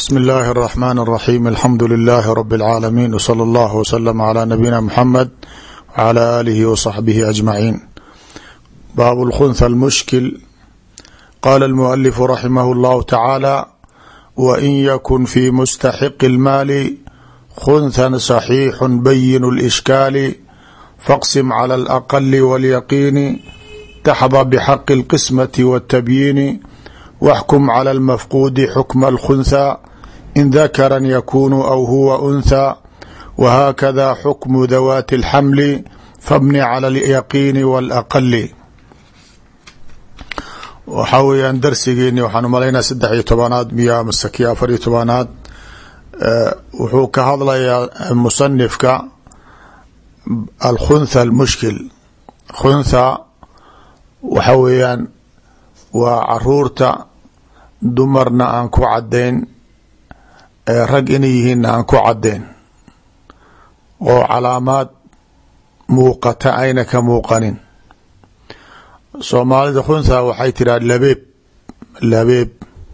bsmi اllahi الرحmn الرaxيm alxamdu لilaahi rb اlcaalamiin wslى اllah wslm عlى nabiyina mxamed wعlى alihi wصaxbihi aجmaciin baabu اlkhunha اlmushkil qala اlmualifu raximah اllahu tacaala wain yakun fi mustaxiqi اlmaali khunhan صaxiixu bayin اlإshkaali faqsim clى اlأqali wاlyaqiini taxda bxaqi اlqismaةi wالtabyiini waxkum clى اlmafquudi xukma اlkhunha in dakara yakunu aw huwa untha whakada xukmu dawaati اlxamli fabni clى اlyaqiini wاlaqali waxaa weeyaan darsigeeni waxaan umalaynaa saddex iyo tobanaad miya masaki afar iyo tobanaad wuxuu ka hadlayaa musanifka alkhuntha almushkil khuntha waxa weeyaan waa caruurta dumarna aan ku caddayn rag inay yihiinna aan ku caddayn oo calaamaad muuqata ayna ka muuqanin soomaalida khuntha waxay tiraa labeeb labeeb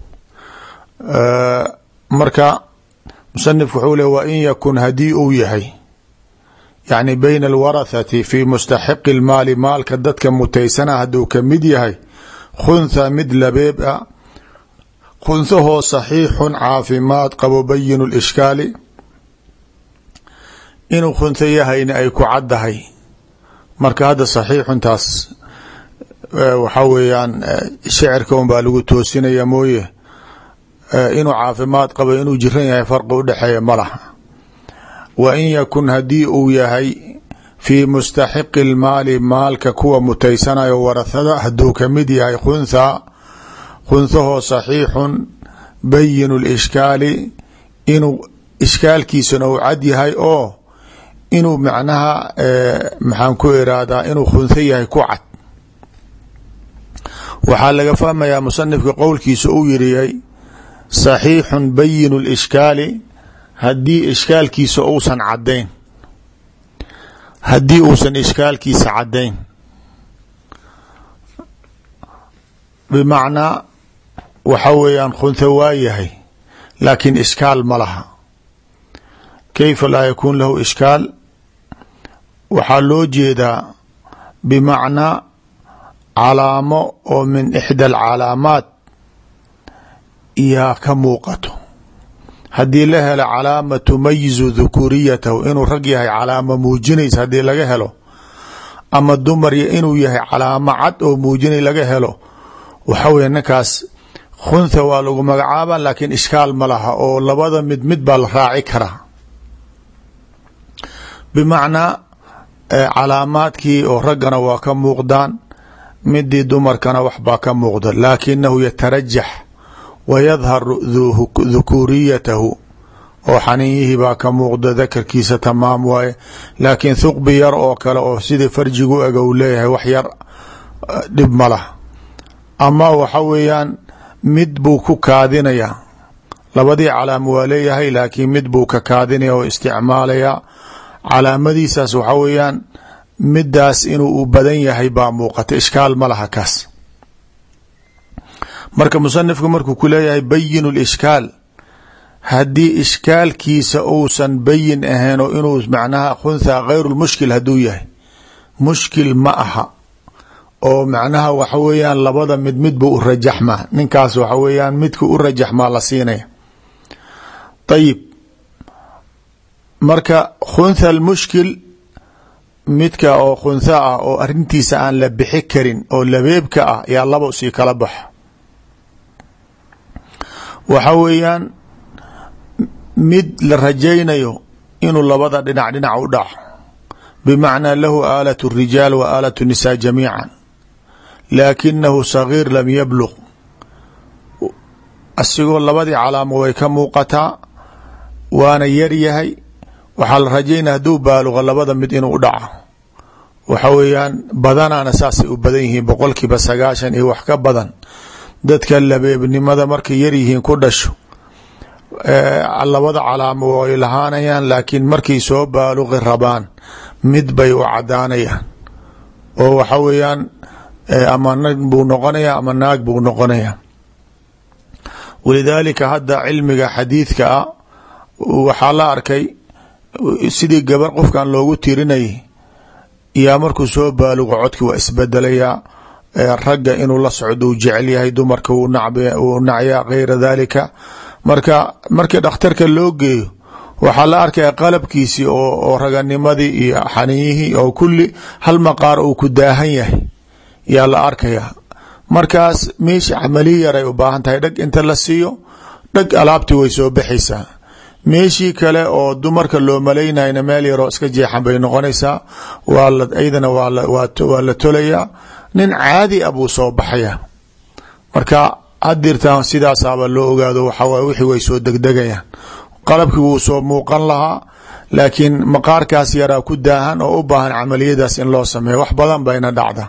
marka musanifku wuxuu le wa in yakun haddii uu yahay yacni bayna alwarathati fi mustaxiqi اlmaali maalka dadka mutaysana hadduu ka mid yahay khuntha mid labeeb a khunthahoo saxiixun caafimaad qabo bayinu lishkaali inuu khuntho yahayna ay ku caddahay marka hadda saxiixuntaas waxaa weeyaan shicirka un baa lagu toosinaya mooye inuu caafimaad qabo inuu jiran yahay farqi udhexeeya ma laha wa in yakun haddii uu yahay fii mustaxiqi اlmaali maalka kuwa mutaysanayo warahada hadduu ka mid yahay khuntha khunthahoo saxiixun bayinu lishkaali inuu ishkaalkiisana uu cad yahay oo inuu macnaha maxaan ku irahdaa inuu khuntho yahay ku cad waxaa laga fahmayaa musanifka qowlkiisa uu yiriyay saxiixun bayinu lishkaali haddii ishkaalkiisa uusan caddayn haddii uusan ishkaalkiisa caddayn bimacnaa waxa weeyaan khuntha waa yahay laakiin ishkaal ma laha kayfa laa yakuun lahu ishkaal waxaa loo jeedaa bimacnaa calaamo oo min ixda alcalaamaat iyaa ka muuqato haddii la helo calaama tumayizu dhukuriyatahu inuu rag yahay calaamo muujinaysa haddii laga helo ama dumar inuu yahay calaamo cad oo muujinay laga helo waxa weye ninkaas khuntha waa lagu magacaaba laakiin ishkaal ma laha oo labada mid mid baa la raaci karaa bimacnaa calaamaadkii oo raggana waa ka muuqdaan midii dumarkana waxbaa ka muuqda laakinahu yatarajax wa yadhar dhukuriyatahu oo xaninyihii baa ka muuqda dakarkiisa tamaam waaye laakiin thuqbi yar oo kale oo sidii farjigu ega u leeyahay wax yar dhib ma lah ama waxa weeyaan mid buu ku kaadinaya labadii calaamo waa leeyahay laakiin mid buu ka kaadinaya oo isticmaalaya calaamadiisaas waxa weeyaan midaas inuu u badan yahay baa muuqata ishkaal ma laha kaas marka musanifku markuu ku leeyahay bayinu lishkaal haddii ishkaalkiisa uusan bayin ahayn oo inuu macnaha khuntha khayru lmushkil hadduu yahay mushkil ma aha oo macnaha waxa weeyaan labada mid midbu u rajaxmaa ninkaas waxa weeyaan midku u rajaxmaa la siinaya ayib marka khuntha almushkil midka oo khuntha ah oo arintiisa aan la bixi karin oo labeebka ah yaa laba sii kala baxa waxa weeyaan mid la rajaynayo inuu labada dhinac dhinac u dhaco bimacnaa lahu aalat الrijaal wa aalat الnisaa jamiica laakinahu sagiir lam yabluq asigoo labadii calaamo way ka muuqataa waana yar yahay waxaa la rajaynaya hadduu baaluqa labada mid inuu dhaco waxa weeyaan badanaana saasay u badan yihiin boqolkiiba sagaashan iyo wax ka badan dadka labeebnimada markay yaryihiin ku dhasho labada calaamo way lahaanayaan laakiin markay soo baaluqi rabaan mid bay u cadaanayaan oo waxa weeyaan ama nin buu noqonaya ama naag buu noqonaya walidaalika hadda cilmiga xadiidka ah waxaa la arkay sidii gabar qofkan loogu tirinayay yaa markuu soo baalugo codki waa isbedelayaa ragga inuu la socdo uu jecel yahay dumarka uu nacyaa gayra dalika marka markii dhakhtarka loo geeyo waxaa la arkaya qalabkiisii oo raganimadii iyo xaniiyihii oo kulli hal maqaar uu ku daahan yahay yaa la arkaya markaas meesha camaliya yaray u baahan tahay dhag inta la siiyo dhag alaabtii way soo baxaysaa meeshii kale oo dumarka loo malaynayna meel yaroo iska jeexan bay noqonaysaa iyadana waa la tolayaa nin caadi a buu soo baxaya marka hadirtaan sidaasaaba loo ogaado waxawaay wixii way soo degdegayaan qalabkii wuu soo muuqan lahaa laakiin maqaarkaas yaraa ku daahan oo u baahan camaliyadaas in loo sameeyo wax badan bayna dhacda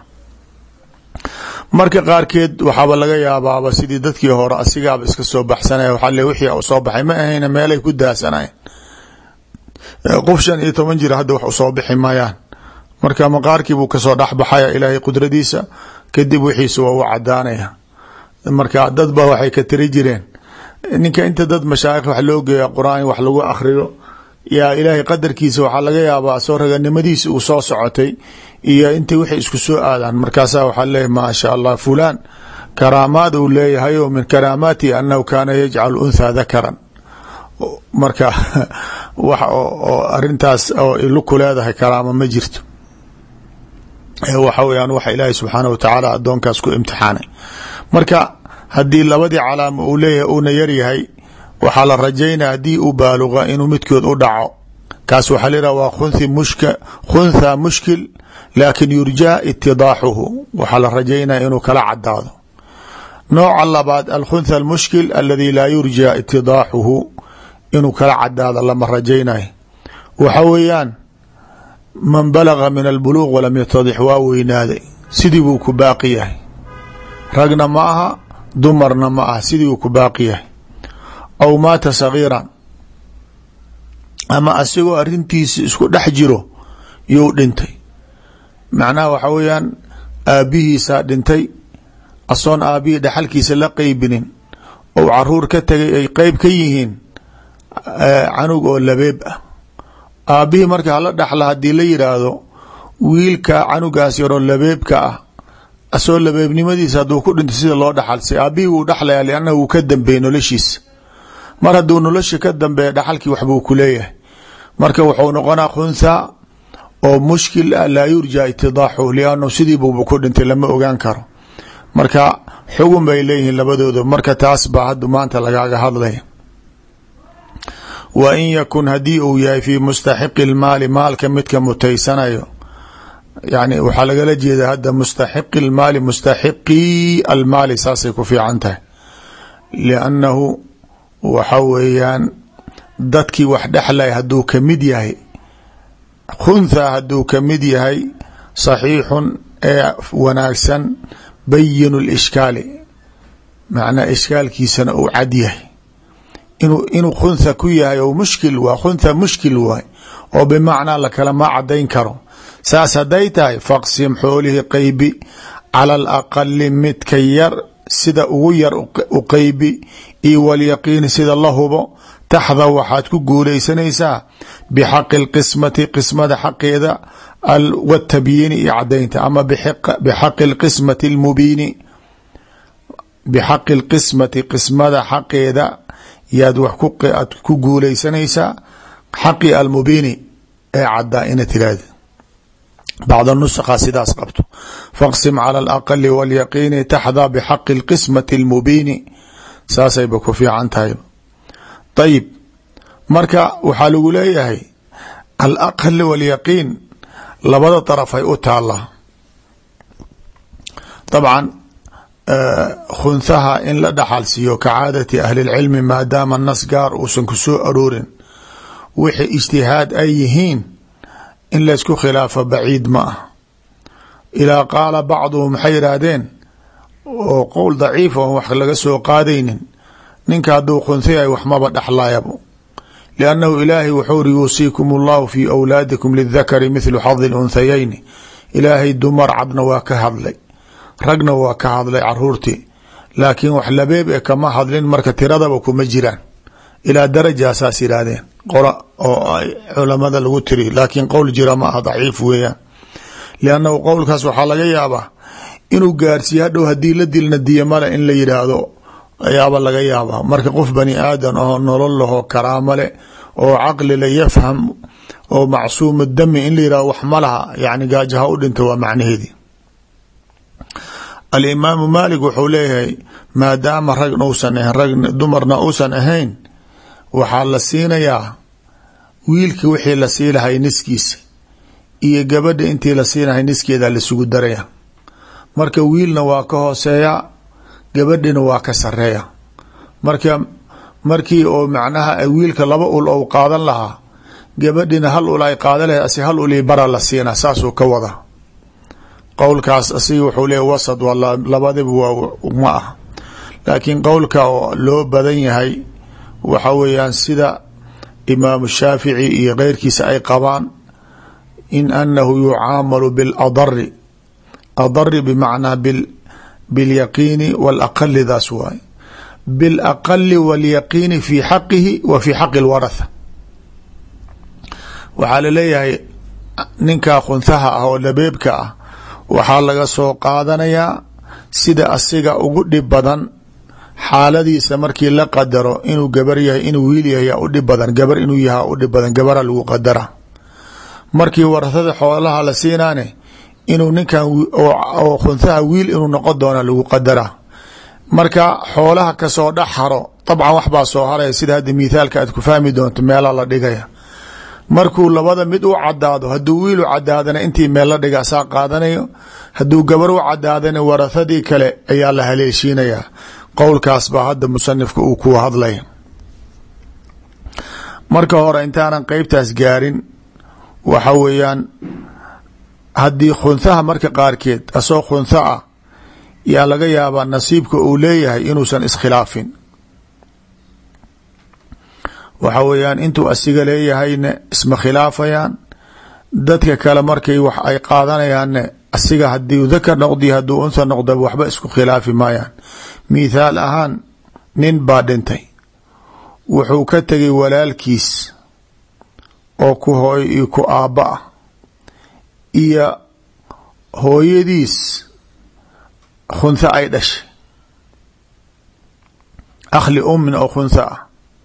marka qaarkeed waxaaba laga yaabaaba sidii dadkii hore asigaaba iska soo baxsanaya waxaa le wixii soo baxay ma ahayna meelay ku daasanayen qof shan iyo toban jir hadda wax usoo bixi mayaan marka maqaarkii buu kasoo dhexbaxaya ilaahay qudradiisa kadib wixiisa waa u cadaanaya marka dad ba waxay ka tiri jireen ninka inta dad mashaayikh wax loo geeya qur-aan wax lagu akhriyo yaa ilaahay qadarkiisa waxaa laga yaabaa soo raganimadiisa uu soo socotay iyo intay waxay isku soo aadaan markaasa waxaa leeyahy maa sha allah fulaan karaamaad uu leeyahay o min karaamaatihi anahu kaana yajcalu unthaa dakaran marka wax oo arintaas oo ilu ku leedahay karaamo ma jirto waxa weyaan waxa ilaahay subxaanah wa tacaala addoonkaas ku imtixaanay marka haddii labadii calaamo uu leeyahay uuna yaryahay waxaa la rajaynaya haddii uu baaluqa inuu midkood u dhaco kaas waxaa la yidhah waa khunthi mushk khuntha mushkil laakin yurjaa itidaaxuhu waxaa la rajaynaya inuu kala cadaado nooca labaad alkhuntha almushkil aladi laa yurjaa itidaaxuhu inuu kala cadaado lama rajaynayo waxa weeyaan man balaga min albuluuq walam yatadix waa weynaaday sidii buu ku baaqi yahay ragna ma aha dumarna ma aha sidii buu ku baaqi yahay aw maata sagiiran ama asigoo arintiisa isku dhex jiro yuu dhintay macnaha waxa weeyaan aabbihiisaa dhintay asoon aabbihii dhaxalkiisa la qeybinin ou caruur ka tegay ay qeyb ka yihiin canug oo labeeb ah aabbihii marka hala dhaxla haddii la yidhaahdo wiilka canugaas yaroo labeebka ah asoo labeebnimadiisa hadduu ku dhintay sida loo dhaxalsay aabbihii wuu dhaxlaya liannahu wuu ka dambeeyey noloshiisa mar hadduu nolosha ka dambeeya dhaxalkii waxbuu ku leeyahay marka wuxuu noqonaa khuntha oo mushkil ah laa yurja itidaaxu liannu sidii buuba ku dhintay lama ogaan karo marka xugun bay leeyihiin labadooda marka taas baa hadda maanta lagaaga hadlaya wa in yakun haddii uu yahay fi mustaxiqi lmaali maalka midka mutaysanayo yani waxaa lagala jeeda hadda mustaxiqi lmaali mustaxiqii almaali saasay ku fiican tahay liannahu waxa weeyaan dadkii wax dhexlay hadduu ka mid yahay khuntha hadduu ka mid yahay saxiixun ee wanaagsan bayinu lishkaali macnaa ishkaalkiisana uu cad yahay inu inuu khuntha ku yahay oo mushkil waa khuntha mushkil waay oo bimacnaa lakalama cadayn karo saas hadday tahay faqsim xoolihi qeybi cala alaqali midka yar sida ugu yar u qeybi io walyaqiini sida la hubo taxda waxaad ku guulaysanaysaa bixaqi lqismati qismada xaqeeda watabyiini iyo cadaynta ama bixaqi lqismati lmubiini bixaqi lqismati qismada xaqeeda yaad wax aad ku guulaysanaysaa xaqi almubiini ee caddaa ina tiraahda bacd nusqa sidaas qabto faqsim cala alaqali walyaqiini taxdaa bixaqi lqismati almubiini saasayba ku fiican tahay ayib marka waxaa lagu leeyahay alaqal walyaqiin labada darafay u taallaa dabcan khunhaha in la dhaxal siiyo ka caadati ahli lcilmi maadaama nas gaar uusan ku soo aroorin wixii ijtihaad ay yihiin in laysku khilaafo baciid ma ah ilaa qaala bacduhum waxay yidhaahdeen oo qowl daciif on wax laga soo qaadaynin ninka hadduu khunhayahay waxmaba dhexlayabo liannahu ilaahay wuxuu uri yuusiikum allahu fii awlaadikum lidakari mithlu xadi lunthayayni ilaahay dumar cadna waa ka hadlay ragna waa ka hadlay caruurtii laakiin wax labeeb e kama hadlin marka tiradaba kuma jiraan ilaa daraja saas yidhaahdeen qola oo ay culamada lagu tiri laakiin qowl jira ma aha daciif weeyaan liannahu qowlkaas waxaa laga yaabaa inuu gaarsiiye hadhow haddii la dilna diya male in la yidhaahdo ayaaba laga yaabaa marka qof bani aadan oo nolol lahoo karaamo leh oo caqli la yafham oo macsuuma dami in la yihahdo wax ma laha yani gaajaha u dhinta waa macnaheedii alimaamu maalik wuxuu leeyahay maadaama rag uusan ahayn rag dumarna uusan ahayn waxaa la siinayaa wiilki wixii la sii lahay niskiisa iyo gabadha intii la siinahay niskeeda lasugu daraya marka wiilna waa ka hooseeya gabadhina waa ka sareeya marka markii oo macnaha wiilka laba ul ou qaadan lahaa gabadhina hal ul ay qaadan lahayd asi hal uli bara la siina saasuu ka wada qowlkaas asiga wuxuu leeya wasad waa labadiba waa ma ah laakiin qowlka oo loo badan yahay waxa weeyaan sida imaamu shaafici iyo keyrkiisa ay qabaan in anahu yucaamalu biladari adari bimacnaa bilyaqiini walaqali daas waay bilaqali walyaqiini fi xaqihi wa fi xaqi lwaratha waxaa laleeyahay ninkaa khunhaha ah oo labeebka ah waxaa laga soo qaadanayaa sida asiga ugu dhib badan xaaladiisa markii la qadaro inuu gabar yahay inuu wiil yahay yaa u dhib badan gabar inuu yaha u dhib badan gabara lagu qadara markii warahada xoolaha la siinaane inuu ninkan oo khunhaha wiil inuu noqon doona lagu qadara marka xoolaha kasoo dhex haro dabcan waxbaa soo haraya sida hadda mithaalka aad ku fahmi doonto meela la dhigaya markuu labada mid u cadaado hadduu wiil u cadaadana intii meel la dhiga saa qaadanayo hadduu gabar u cadaadana warahadii kale ayaa la haleeshiinayaa qowlkaas baa hadda musanifka uu ku hadlay marka hore intaanan qeybtaas gaarin waxa weeyaan haddii khunhaha marka qaarkeed asoo khuntha ah yaa laga yaabaa nasiibka uu leeyahay inuusan iskhilaafin waxa weeyaan intuu asiga leeyahayna isma khilaafayaan dadka kale markay wax ay qaadanayaanne asiga hadii dakar noqdi hadduu untha noqda waxba isku khilaafi maayaan mithaal ahaan nin baa dhintay wuxuu ka tegay walaalkiis oo ku hooy iyo ku aabba ah iyo hooyadiis khuntha ay dhashay akhli ummin oo khuntha ah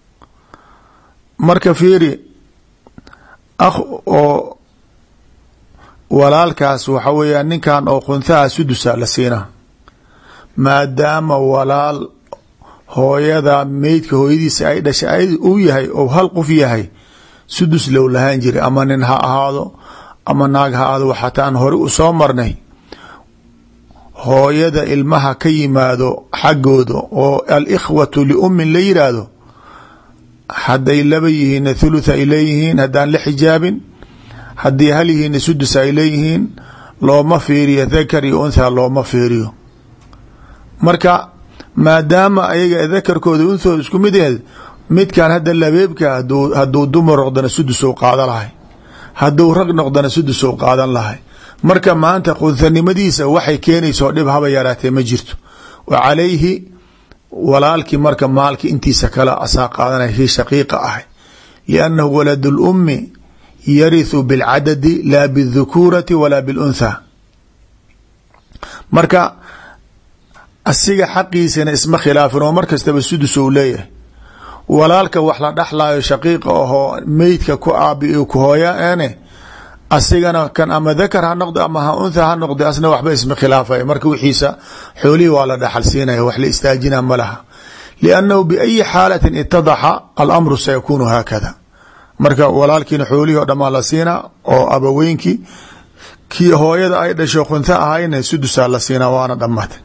marka fiiri akh oo walaalkaas waxa weeyaan ninkan oo khunthaha sudusa la siinaa maadaama walaal hooyada meydka hooyadiisa ay dhashay uu yahay ou hal qof yahay sudus low lahaan jiray ama nin ha ahaado ama naag ha ahaado waxataan hore u soo marnay hooyada ilmaha ka yimaado xaggooda oo alikhwatu liummin la yiraahdo hadday laba yihiinna thulutha ay leeyihiin haddaan la xijaabin haddii hal yihiinna sudus ay leeyihiin looma fiiriyo dakar iyo untha looma fiiriyo marka maadaama ayaga dakarkooda unthooda isku mid yahed midkan hadda labeebka hadduu dumar noqdana sudus ou qaadan lahay hadduu rag noqdana sudus ou qaadan lahay marka maanta khunhanimadiisa waxay keenaysao dhib haba yaraatee ma jirto wa calayhi walaalkii marka maalki intiisa kale asaa qaadanaya kii shaqiiqa ahay liannahu walad lummi yarithu bilcadadi laa biاdhukuurati walaa biاluntha marka asiga xaqiisana isma khilaafin oo mar kastaba sudus ou leeyahay walaalka wax la dhexlaayo shaqiiqa ahoo meydka ku aabi ku hooyaene asigana kan ama dakar ha noqdo ama ha untha ha noqdo asna waxba isma khilaafaya marka wixiisa xoolihii waa la dhaxal siinaya wax la istaajina ma laha liannahu biayi xaalatin itadaxa alamru sayakuunu haakada marka walaalkiina xoolihii o dhamaa la siinaa oo abaweynkii kii hooyada ay dhasho khuntha ahayna sudusaa la siinaa waana dhammaatay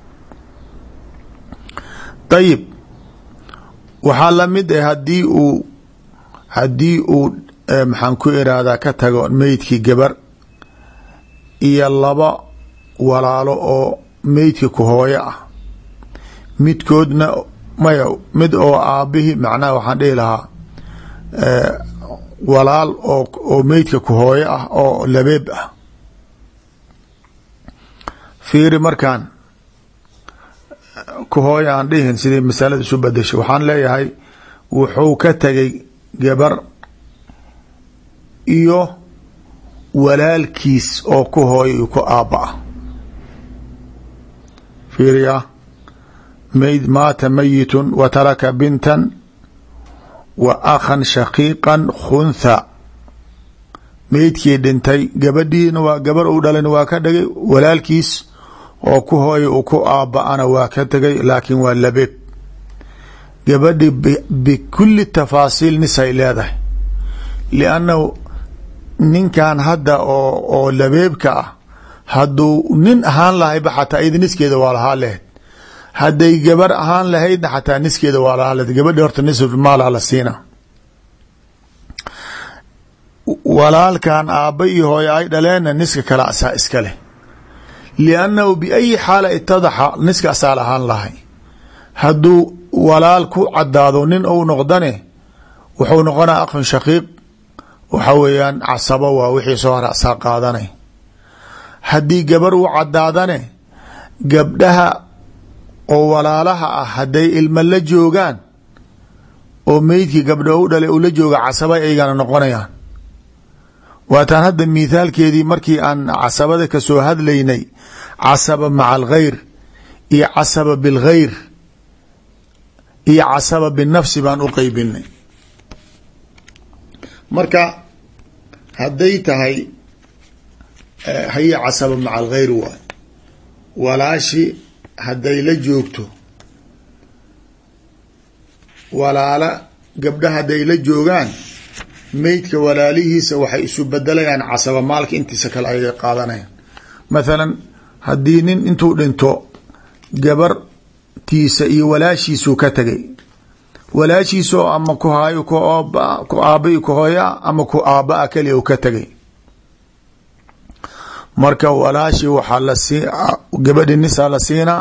ayib waxaa lamid ah hadii uu haddii uu maxaan ku irahdaa ka tago meydkii gabar iyo laba walaalo oo meydki ku hooyo ah midkoodna maya mid oo aabbihi macnaha waxaan dhihi lahaa walaal oo oo meydka ku hooyo ah oo labeeb ah fiiri markaan ku hooy aan dhihin sidii masalada isu bedeshay waxaan leeyahay wuxuu ka tegay gabar iyo walaalkiis oo ku hooy ku aabba ah fiiriya mayd maata mayitun wa taraka bintan wa akhan shaqiiqan khuntha meydkii dhintay gabadhiina waa gabar uu dhalan waa ka dhigay walaalkiis oo ku hooya uu ku aabba-ana waa ka tegay laakiin waa labeeb gabadhi bikulli tafaasiil nisay leedahay liannahu ninkan hadda oo oo labeebka ah hadduu nin ahaan lahayba xataa iyada niskeeda waa lahaa lahayd hadday gabar ahaan lahaydna xataa niskeeda waa lahaa lahayd gabadhi horta nisf maala la siina walaalkan aabba iyo hooye ay dhaleenna niska kale asaa iska leh liannahu biayi xaala itadaxa niska asaa lahaan lahay hadduu walaal ku cadaado nin ou noqdane wuxuu noqonaa akhun shaqiiq waxa weeyaan casabo waa wixii soo hara asaa qaadanay haddii gabar uu cadaadane gabdhaha oo walaalaha ah hadday ilma la joogaan oo meydkii gabdha u dhalay uu la jooga casaba aygana noqonayaan waataan hadda mithaalkeedii markii aan casabada kasoo hadlaynay casaba maca alghayr iyo casaba bilghayr iyo casaba binafsi baan u qeybinay marka hadday tahay haye casaba maca alghayr waay walaashi hadday la joogto walaala gabdha hadday la joogaan meydka walaalihiisa waxay isu bedelayaan casaba maalka intiisa kale ayay qaadanayaan mathalan haddii nin intuu dhinto gabartiisa iyo walaashiisuu ka tegay walaashiisoo ama ku haayo ku aaba ku hooya ama ku aabaa keliya uu ka tegay marka walaashi waxaa la sii gabadhi nisaa la siinaa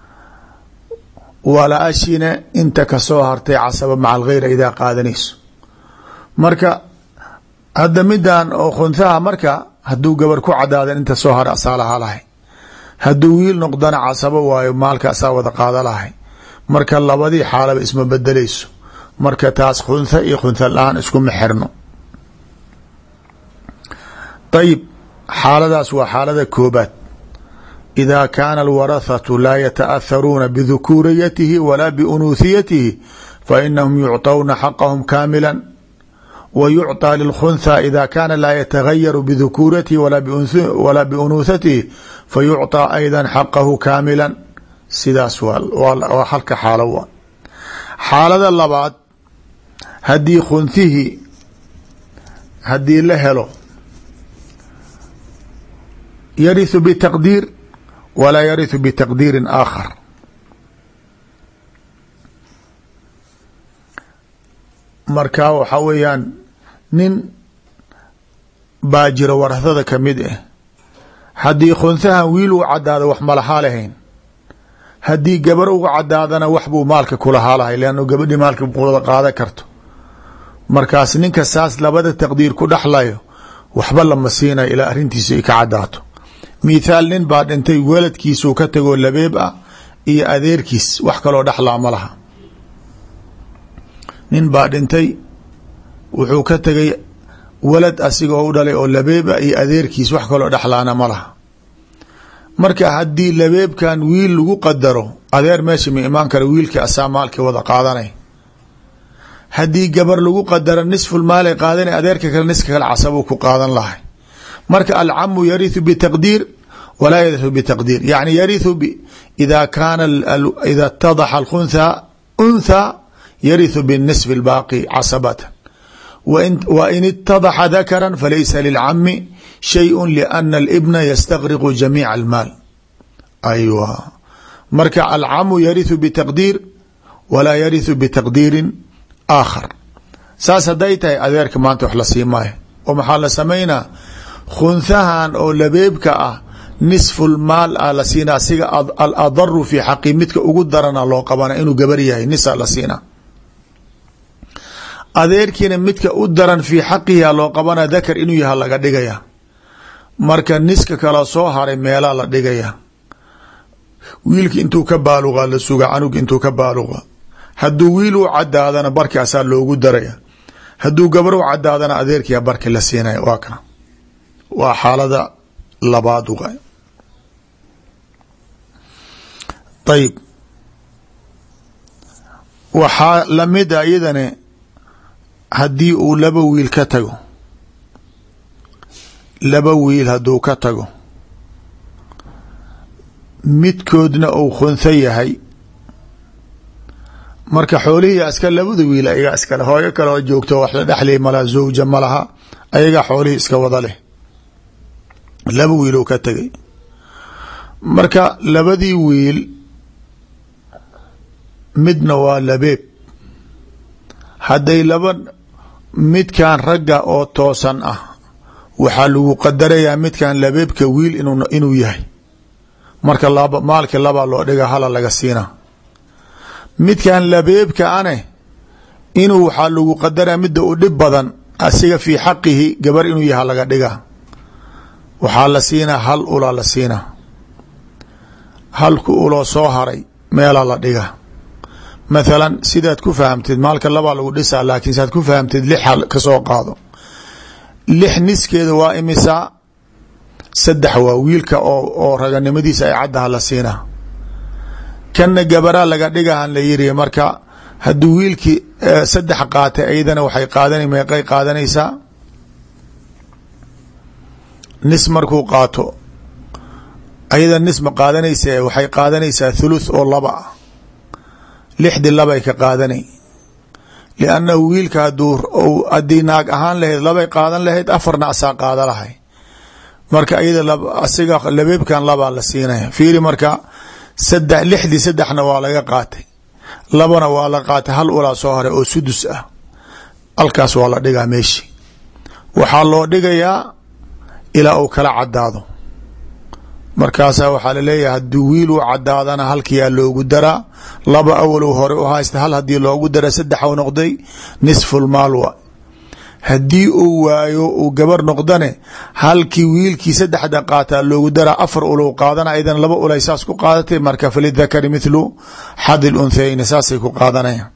walaashina inta kasoo hartay casaba maca algheyra idaa qaadanayso marka hadda midan oo khunhaha marka hadduu gabar ku cadaadan inta soo hara asaa lahaa lahay hadduu wiil noqdana casabo waayo maalka asaa wada qaada lahay marka labadii xaalaba isma bedelayso marka taas khuntha iyo khuntha la-aan iskuma xirno ayib xaaladaas waa xaalada koobaad ida kaana alwarathatu laa yataأtharuuna bidukuuriyatihi walaa biunuuhiyatihi fainahum yucطawna xaqahum kaamila wa yucطى lilkhuntha ida kaana laa yatagayaru bidukuuratihi walaa biunuuhatihi fayucطى ayda xaqahu kaamila sidaas waa halka xaalo waa xaalada labaad haddii khunthihii haddii la helo yariثu btaqdiir walaa yariثu bitaqdiiri aakhar marka waxaa weeyaan nin baa jira warahada kamid ah haddii khunhahan wiil uu cadaado wax malahaa lahayn haddii gabar uga cadaadana wax buu maalka kulahaa lahay leannu gabadhii maalka wada qaadan karto markaas ninka saas labada taqdiir ku dhexlayo waxba lama siinayo ilaa arrintiisa ay ka cadaato mithaal nin baa dhintay weladkiisuu ka tagoo labeeb ah iyo adeerkiis wax kaloo dhexlaa ma laha nin baa dhintay wuxuu ka tegay walad asiga oo u dhalay oo labeeb ah iyo adeerkiis wax kaloo dhexlaana ma laha marka haddii labeebkan wiil lagu qadaro adeer meesha ma imaan kara wiilkii asaa maalkii wada qaadanay haddii gabar lagu qadaro nisful maalay qaadanay adeerka kale niska kale casabuu ku qaadan lahay marka alcamu yariثu btaqdiir walaa yariثu btaqdiir yani yariثu ida kaana ida اtadaxa اkhuntha untha yariثu bالnisf اlbaaqi casabata wa in itadaxa dakara falaysa lilcami shayء lأna اlbna ystagriqu jamiiع اlmaal aywa marka alcamu yariثu btaqdiir walaa yariثu bitaqdiiri aakhar saas haday tahay adeerka maanta wax la sii maayo oo maxaa la samaynaa khunhahan oo labeebka ah nisful maal ah la siinaa siga aladaru fi xaqi midka ugu darana loo qabana inuu gabar yahay nisa la siinaa adeerkiina midka u daran fii xaqiha loo qabana dakar inuu yaha laga dhigaya marka niska kala soo haray meelaa la dhigaya wiilki intuu ka baaluqa la suga canug intuu ka baaluqa hadduu wiil u cadaadana barki asaa loogu daraya hadduu gabar u cadaadana adeerkiya barki la siinaya waa kana waa xaalada labaad uga ayib waxaa lamida iyadane haddii uu laba wiil ka tago laba wiil hadduu ka tago midkoodna uu khuntho yahay marka xoolihii aska labada wiil ayagaa iskale hooyo kale oo joogto wax la dhexlay malaha zawja ma laha ayagaa xoolihii iska wada leh laba wiil uu ka tegay marka labadii wiil midna waa labeeb hadday laba midkan ragga oo toosan ah waxaa lagu qadarayaa midkan labeebka wiil inuu yahay marka maalki labaa loo dhiga hala laga siina midkan labeebka ane inuu waxaa lagu qadaraa midda u dhib badan asiga fii xaqihi gabar inuu yaha laga dhiga waxaa la siinaa hal ulaa la siinaa halku uloo soo haray meelaa la dhiga mathalan sidaad ku fahamtid maalka labaa lagu dhisaa laakiin saad ku fahamtid lix hal ka soo qaado lix niskeeda waa imisaa saddex waa wiilka oo oo raganimadiisa ay caddaha la siinaa kanna gabaraa laga dhigahan la yiri marka hadduu wiilkii saddex qaatay ayadana waxay qaadana meeqay qaadanaysaa nis markuu qaato ayada nis ma qaadanaysa waxay qaadanaysaa thuluth oo laba ah lixdi labay ka qaadanay liannahu wiilka haduu haddii naag ahaan lahayd labay qaadan lahayd afarna asaa qaada lahay marka iyada asiga labeebkan labaa la siinaya fiiri marka saddex lixdii saddexna waa laga qaatay labana waa la qaatay hal ulaa soo hore oo sudus ah halkaas waa la dhigaa meeshi waxaa loo dhigayaa ilaa uu kala cadaado markaasaa waxaa laleeyahay haddii wiil uu cadaadana halkiyaa loogu daraa laba awalow hore u haysta hal haddii loogu dara saddex u noqday nisfulmaal wa haddii uu waayo uu gabar noqdane halkii wiilkii saddexda qaataa loogu daraa afar ulow qaadana aydan laba ulay saas ku qaadatay marka falidakari mithlu xadi lunthayni saasay ku qaadanayaan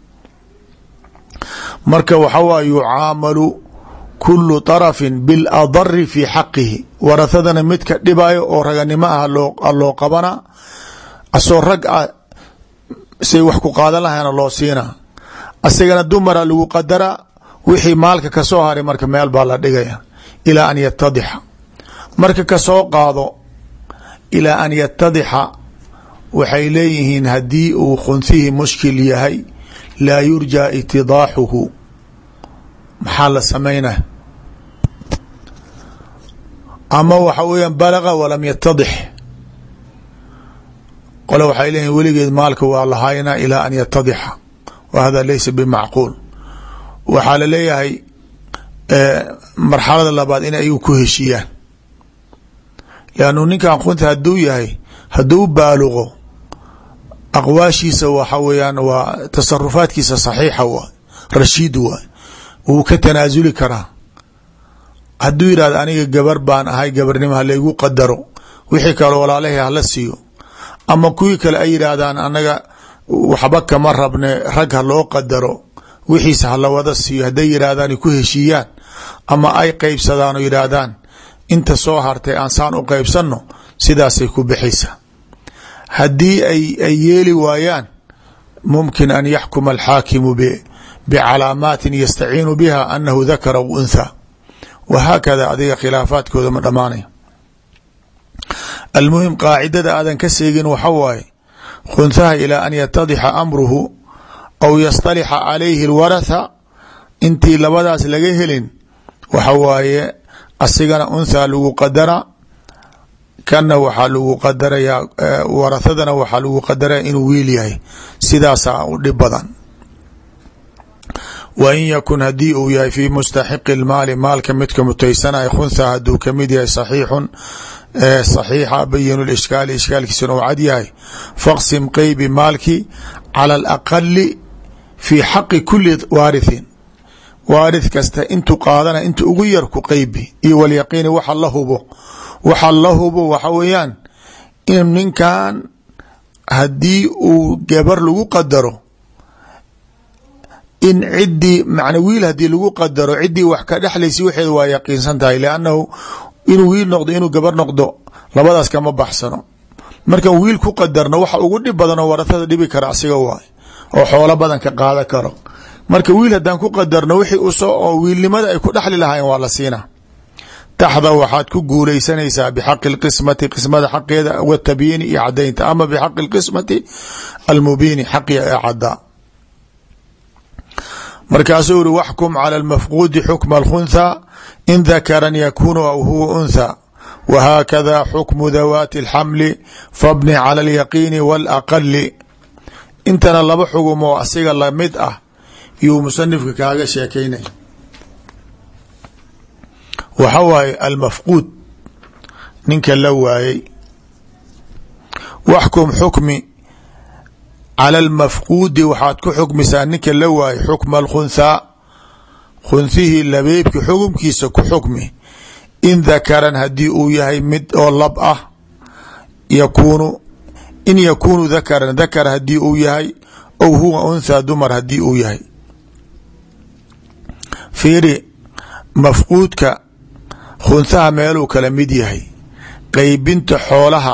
marka waxa waay yucaamalu kulu طarafin biاladari fi xaqihi warahadana midka dhibayo oo raganimo ah loo qabana asoo rag ah say wax ku qaadan lahayna loo siina asagana dumara lagu qadara wixii maalka kasoo haray marka meel baa la dhigaya ilaa an yatadixa marka kasoo qaado ilaa an yatadixa waxay leeyihiin haddii uu khunthihii mushkil yahay laa yurja itidaaxuhu maxaa la samaynaya ama waxa weeyaan balaga walam yatadix qole waxay leeyihin weligeed maalka waa lahaynaa ilaa an yatadixa wa hada laysa bimacquul waxaa la leeyahay marxalada labaad in ayagu ku heshiiyaan lannu ninkan khunta hadduu yahay hadduu baaluqo aqwaashiisa waxa weeyaan waa tasarufaadkiisa saxiixa waay rashiid waay wuu ka tanaasuli karaa hadduu yidhahdo aniga gabar baan ahay gabarnimo halaygu qadaro wixii kale walaalahi hala siiyo ama kuwii kale ay yidhaahdaan anaga waxba kama rabne rag ha loo qadaro wixiisa hala wada siiyo hadday yidhaahdaan ku heshiiyaan ama ay qeybsadaan oo yidhaahdaan inta soo hartay aan saan u qeybsanno sidaasay ku bixaysaa haddii ay yeeli waayaan mumkin an yaxkuma alxaakimu bicalaamaatin yastaciinu biha anahu dakara w untha wahaakada adiga khilaafaadkooda ma dhamaanaya almuhim qaacidada aadan ka seegin waxa waaye khunhaha ilaa an yatadixa amruhu aw yastalixa calayhi alwaratha intii labadaas laga helin waxa waaye asigana unthaa lagu qadara kana waxaa lagu qadarayaa warathadana waxaa lagu qadaraya inuu wiil yahay sidaasaa u dhib badan wa in yakun haddii uu yahay fi mustaxiqi lmaali maalka midka mutaysanaya khuntha hadduu kamid yahay saxiixun saxiixa bayinu lishkaali ishkaalkiisuna uu cad yahay faqsim qeybi maalki cala alaqali fi xaqi kuli waarithin waarith kasta intuu qaadana inta ugu yar ku qeybi iyo walyaqiini waxa la hubo waxa la hubo waxa weeyaan in ninkan haddii uu gabar lagu qadaro in ciddii man wiil haddii lagu qadaro ciddii wax ka dhexlaysa waxeeda waa yaqiinsan tahay liannahu inuu wiil noqdo inuu gabar noqdo labadaas kama baxsano markan wiil ku qadarno waxa ugu dhib badan oo warahada dhibi kara asiga waay oo xoolo badan ka qaada karo marka wiil haddaan ku qadarno wixii usoo oo wiilnimada ay ku dhexli lahaayeen waa la siinaa taxda waxaad ku guulaysanaysaa bixaqi lqismati qismada xaqeeda watabyiini iyo cadaynta ama bixaqi lqismati almubiini xaqi ee cadaa markaasuu uri waxkum cala lmafquudi xukma alkhuntha in dakaran yakunu aw huwa untha whakada xukmu dawaati اlxamli fabni cala alyaqiini wاlaqali intana laba xugum oo asiga lamid ah yuu musanifka kaaga sheekaynay waxa waaye almafquud ninka la waayey waxkum xukmi cala almafquudi waxaad ku xukmisaa ninka la waayey xukma alkhunthaa khunthihii labeebki xukumkiisa ku xukmi in dakaran haddii uu yahay mid oo lab ah yakunu in yakunu dakaran dakar haddii uu yahay ow huwa unthaa dumar haddii uu yahay fiiri mafquudka khunhaha meeluu kala mid yahay qeybinta xoolaha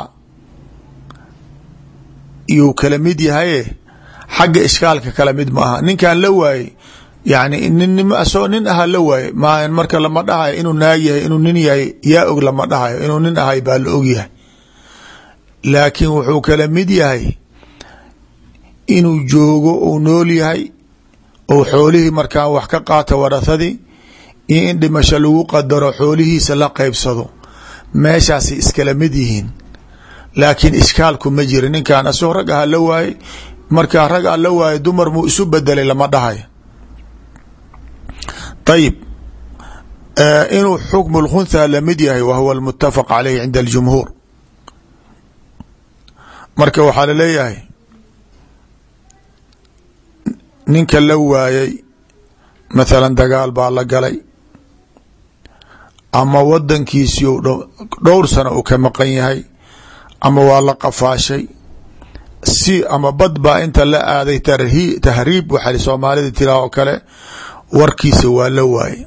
yuu kala mid yahaye xagga ishkaalka kala mid ma aha ninkan la waayey yani nin asoo nin aha la waaye ma marka lama dhahayo inuu naag yahay inuu nin yahay yaa og lama dhahayo inuu nin ahay baa la og yahay laakiin wuxuu kala mid yahay inuu joogo uu nool yahay ou xoolihii markaa wax ka qaata warahadii iyo in dhimasho lagu qadaro xoolihiisa la qeybsado meeshaasay iskala mid yihiin laakiin ishkaalku ma jira ninkan asoo rag aha la waayey markaa rag a la waaye dumar muu isu bedelay lama dhahayo ayib inuu xukmu lkhuntha lamid yahay wa huwa almutafaq caleyh cinda aljumhuur marka waxaa laleeyahay ninka la waayey mathalan dagaal baa la galay ama wadankiisii dhowr sano uu ka maqan yahay ama waa la qafaashay si ama bad baa inta la aaday tahriib waxaa soomaalida tiraa oo kale warkiisa waa la waaye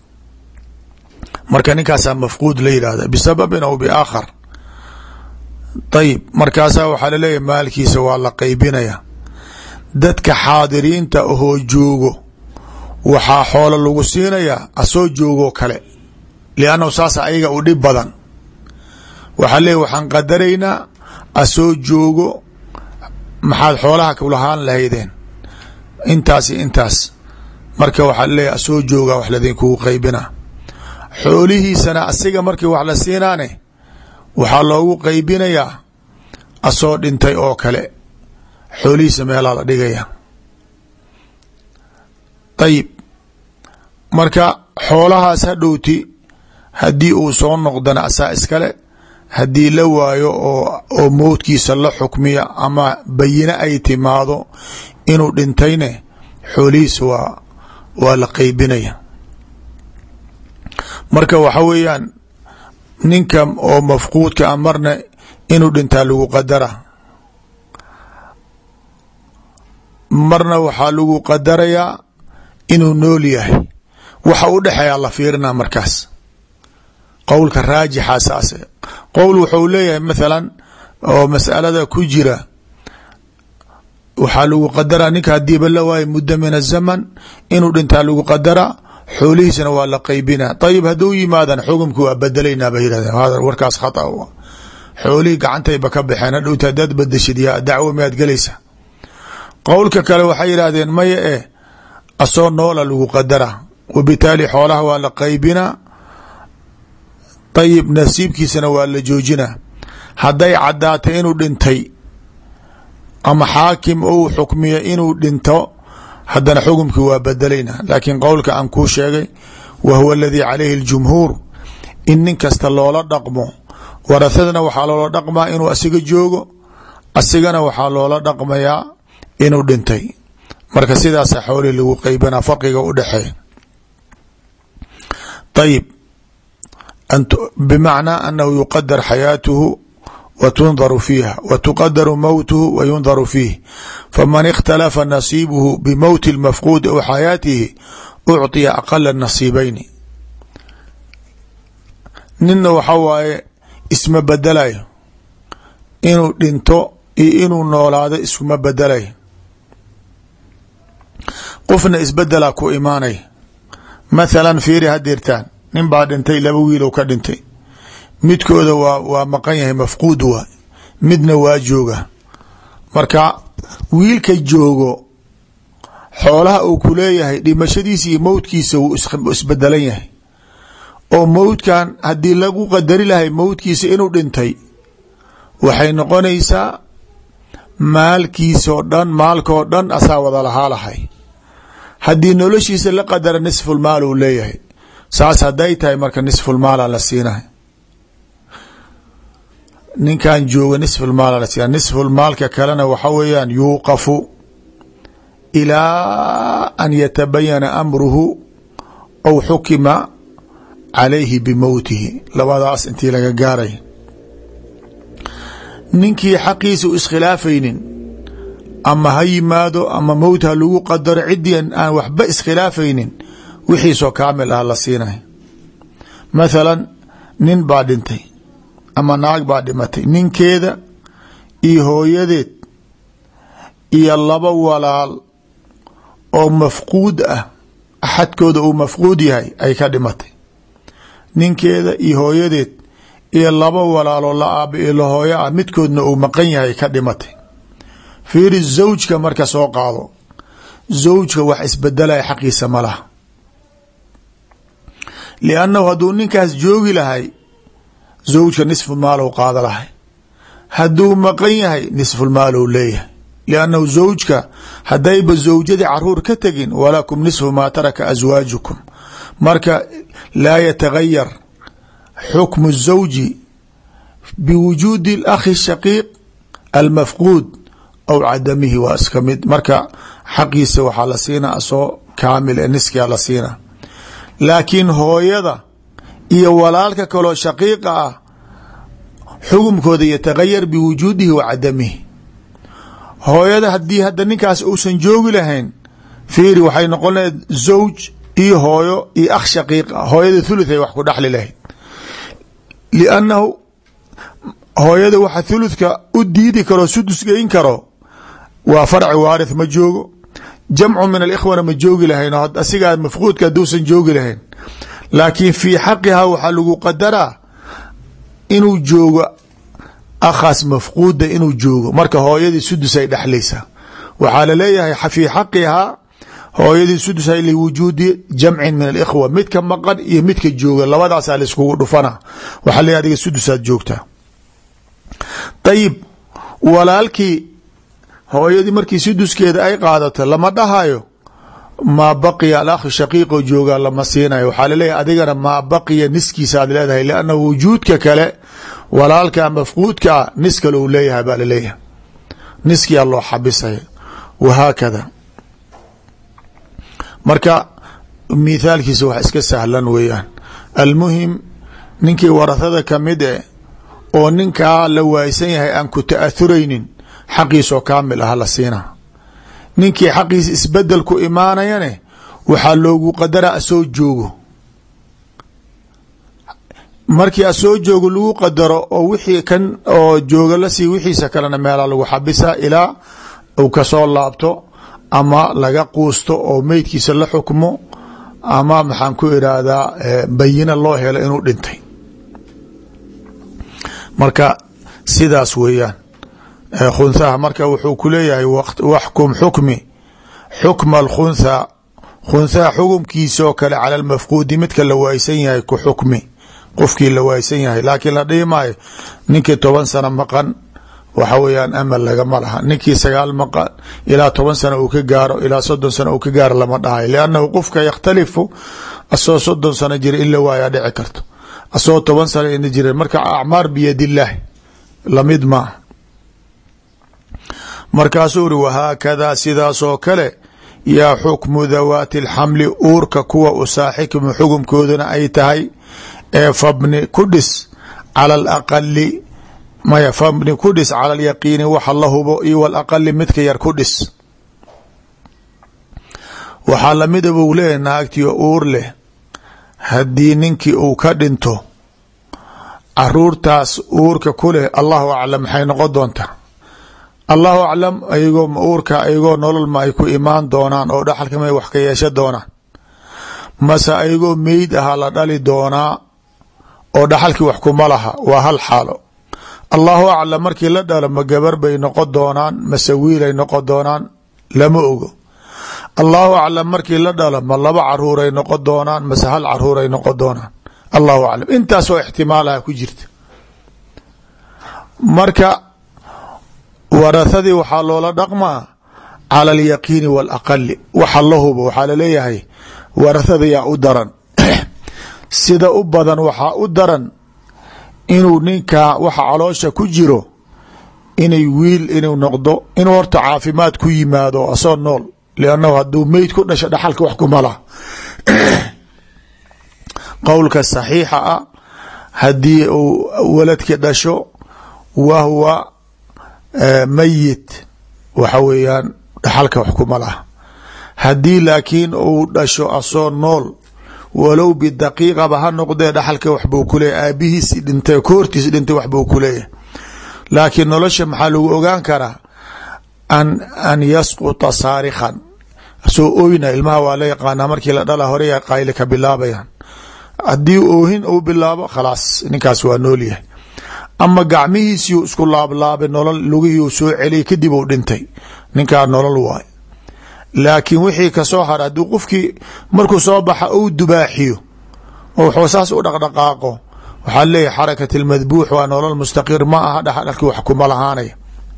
marka ninkaasaa mafquud la yidhahda bisababin aw biaakhar ayib markaasaa waxaa laleeyahy maalkiisa waa la qeybinaya dadka xaadiriinta ahoo joogo waxaa xoolo lagu siinayaa asoo joogoo kale liannahu saas ayaga u dhib badan waxaa leeyahy waxaan qadaraynaa asoo joogo maxaad xoolaha kulahaan lahaydeen intaas iyo intaas marka waxaa laleeyahy asoo jooga wax ladinkugu qeybina xoolihiisana asiga markii wax la siinaane waxaa loogu qeybinayaa asoo dhintay oo kale xoolihiisa meelaa la dhigaya ayib marka xoolahaas hadhowti haddii uu soo noqdana asaa iskale haddii la waayo oo oo mowdkiisa la xukmiya ama bayine ay timaado inuu dhintayne xoolihiisa waa waa la qeybinaya marka waxa weeyaan ninka oo mafquudka a marna inuu dhintaa lagu qadara marna waxaa lagu qadarayaa inuu nool yahay waxa u dhexeeyaa la fiirinaa markaas qowlka raajixa saase qowl wuxuu leeyahay mathalan oo masalada ku jira waxaa lagu qadaraa ninka hadiiba la waayo muddo min azaman inuu dhintaa lagu qadaraa xoolihiisana waa la qeybina ayib hadduu yimaadan xukumki waa bedelaynaa ba yidhahdeen hada warkaas khata xoolihii gacantayba ka baxeen hadhowta hadaad badeshid yaa dacwo miyaad gelaysa qowlka kale waxay yidhaahdeen maya eh asoo noola lagu qadara wabitaali xoolaha waa la qeybinaa ayib nasiibkiisana waa la joojina hadday caddaatay inuu dhintay ama xaakim ou xukmiya inuu dhinto haddana xukumkii waa bedelayna laakiin qowlka aan kuu sheegay wa huwa aladii calayhi اljumhuur in nin kasta loola dhaqmo warahadana waxaa loola dhaqmaa inuu asiga joogo asigana waxaa loola dhaqmayaa inuu dhintay marka sidaasa xoolihii lagu qeybana farqiga u dhexeeya ayib bimacnaa anahu yuqadar xayaatuhu wa tundaru fiiha wa tuqadaru mowtuhu wa yundaru fiih faman ikhtalafa nasiibuhu bimowti اlmafquudi aw xayaatihi ucطiya aqala nasiibayni ninna waxa waaye isma bedelayo inuu dhinto iyo inuu noolaado iskuma bedelayo qofna isbedelaa ku imaanaya mathalan fiiri hadirtaan nin baa dhintay laba wiilow ka dhintay midkooda waa waa maqan yahay mafquud waay midna waa jooga marka wiilka joogo xoolaha uu ku leeyahay dhimashadiisa iyo mowdkiisa wuu isbedelan yahay oo mowdkan haddii lagu qadari lahay mowdkiisa inuu dhintay waxay noqonaysaa maalkiisoo dhan maalkoo dhan asaa wada lahaa lahay haddii noloshiisa la qadara nisfulmaal uu leeyahay saas hadday tahay marka nisfulmaala la siinahay ninkan jooga nisfulmaala la siina nisfulmaalka kalena waxa weeyaan yuuqafu ilaa an yatabayana amruhu aw xukima calayhi bimowtihi labadaas intii laga gaaray ninkii xaqiisa u iskhilaafaynin ama ha yimaado ama mowt ha lagu qadaro ciddii aan waxba iskhilaafaynin wixiisoo kaamil ah la siinay mathalan nin baa dhintay ama naag baa dhimatay ninkeeda iyo hooyadeed iyo laba walaal oo mafquud ah axadkooda uu mafquud yahay ay ka dhimatay ninkeeda iyo hooyadeed iyo laba walaaloo la aaba iyo la hooyo ah midkoodna uu maqan yahay ka dhimatay fiiri zawjka marka soo qaado zawjka wax isbedelaya xaqiisa ma laha liannahu hadduu ninkaas joogi lahay zawjka nisfu maalow qaada lahay hadduu maqan yahay nisfulmaalow leeyahay liannahu zawjka haddayba zawjadii caruur ka tegin walakum nisfu maa taraka aswaajukum marka laa yatagayar xukmu الزawji biwujuudi اlakhi shaqiiq almafquud aw cadamihi waa iska mid marka xaqiisa waxaa la siina asoo kaamil ee niskia la siina laakiin hooyada iyo walaalka kaloo shaqiiqa ah xukumkooda yatagayar biwujuudihi wa cadamihi hooyada haddii hadda ninkaas uusan joogi lahayn fiiri waxay noqon lahayd zawj iyo hooyo iyo akh shaqiiqa hooyada thuluth ay wax ku dhexli lahayd liannahu hooyada waxa thuluthka u diidi karo sudus geyn karo waa farci waarith ma joogo jamcu min alikhwana ma joogi lahayn oo asigaa mafquudka hadduusan joogi lahayn laakiin fii xaqihaa waxaa lagu qadaraa inuu joogo akhaas mafquuda inuu joogo marka hooyadii sudus ay dhexlaysaa waxaa laleeyahay fii xaqihaa hooyadii sudusay liwujuudi jamcin min alikhwa midka maqan iyo midka jooga labadaasaa laiskugu dhufana waxaa leeyahy adiga sudusaad joogtaa ayib walaalkii hooyadii markii suduskeeda ay qaadato lama dhahayo maa baqiya alakhi shaqiiqo joogaa lama siinayo waxaa laleeyahy adigana maa baqiya niskiisa aad leedahay lianna wujuudka kale walaalka mafquudka ah nis kale uu leeyahay baa laleeyahay niskiyaa loo xabisaya wahaakada marka mithaalkiisa wax iska sahlan weeyaan almuhim ninkii warahada kamid e oo ninkaa la waaysan yahay aan ku ta'athuraynin xaqiisoo kaamil ah la siina ninkii xaqiisa isbedel ku imaanayane waxaa loogu qadara asoo joogo markii asoo joogo lagu qadaro oo wixii kan oo jooga lasii wixiisa kalena meelaa lagu xabisa ilaa uu kasoo laabto ama laga quusto oo meydkiisa la xukmo ama maxaan ku irahdaa bayina loo helo inuu dhintay marka sidaas weeyaan khunhaha marka wuxuu ku leeyahay waxkum xukmi xukma alkhuntha khunthaha xukumkiisaoo kale cala almafquudi midka la waaysan yahay ku xukmi qofkii la waaysan yahay laakiin la dhihi maayo ninkii toban sano maqan waxa weeyaan amal lagama laha ninkii sagaal maqan ilaa toban sano uu ka gaaro ilaa soddon sano uu ka gaaro lama dhahayo liannahu qofka yakhtalifu asoo soddon sano jira in la waayaa dhici karto asoo toban sano ina jira marka acmaar biyadillaahi lamid maaha markaasuu uri wahaakadaa sidaasoo kale yaa xukmu dawaati alxamli uurka kuwa u saaxikmu xukumkoodana ay tahay ee fabni ku dhis cala alaqali maya fabni ku dhis cala alyaqiini waxa la hubo iyo walaqali midka yar ku dhis waxaa lamida buu leeyahy naagtii uur leh haddii ninkii uu ka dhinto caruurtaas uurka ku leh allahu aclam maxay noqon doontaa allahu aclam ayagoo uurka ayagoo nolol ma ay ku imaan doonaan oo dhaxalka may wax ka yeesha doonaan mase ayagoo meyd ahaa la dhali doonaa oo dhaxalkii wax kuma laha waa hal xaalo allahu aclam markii la dhalo ma gabar bay noqon doonaan mase wiilay noqon doonaan lama ogo allahu aclam markii la dhalo ma laba caruuray noqon doonaan mase hal caruuray noqon doonaan allahu aclam intaasoo ixtimaalaha ku jirta marka warahadii waxaa loola dhaqmaa cala alyaqiini waalaqali waxa la hubo waxaa laleeyahay warahada yaa u daran sida u badan waxaa u daran inuu ninkaa waxa caloosha ku jiro inay wiil inuu noqdo inuu horta caafimaad ku yimaado asoo nool liannahu hadduu meyd ku dhasho dhaxalka wax kuma laha qowlka saxiixa ah haddii uu waladki dhasho wa huwa mayit waxa weeyaan dhaxalka wax kuma laha haddii laakiin uu dhasho asoo nool walow bidaqiiqaba ha noqdee dhaxalka waxbuu ku leeyahy aabihiisi dhintay koortiis dhintay waxbuu ku leeyahay laakiin nolosha maxaa lagu ogaan karaa an an yasquta saarikhan soo oyna ilmaha waa la yaqaanaa markii la dhala horeya qayli ka bilaabayaan haddii oohin uu bilaabo khalaas ninkaas waa nool yahay ama gacmihiisiu isku laablaabay nolol lugihii soo celiyay kadib uu dhintay ninkaa nolol waay laakiin wixii kasoo hara hadduu qofkii markuu soo baxa ou dubaaxiyo oo wuxuu saas u dhaqdhaqaaqo waxaa leeyahy xarakat almadbuux waa nolol mustaqir ma aha dhaxdhalkii wax kuma lahaanaya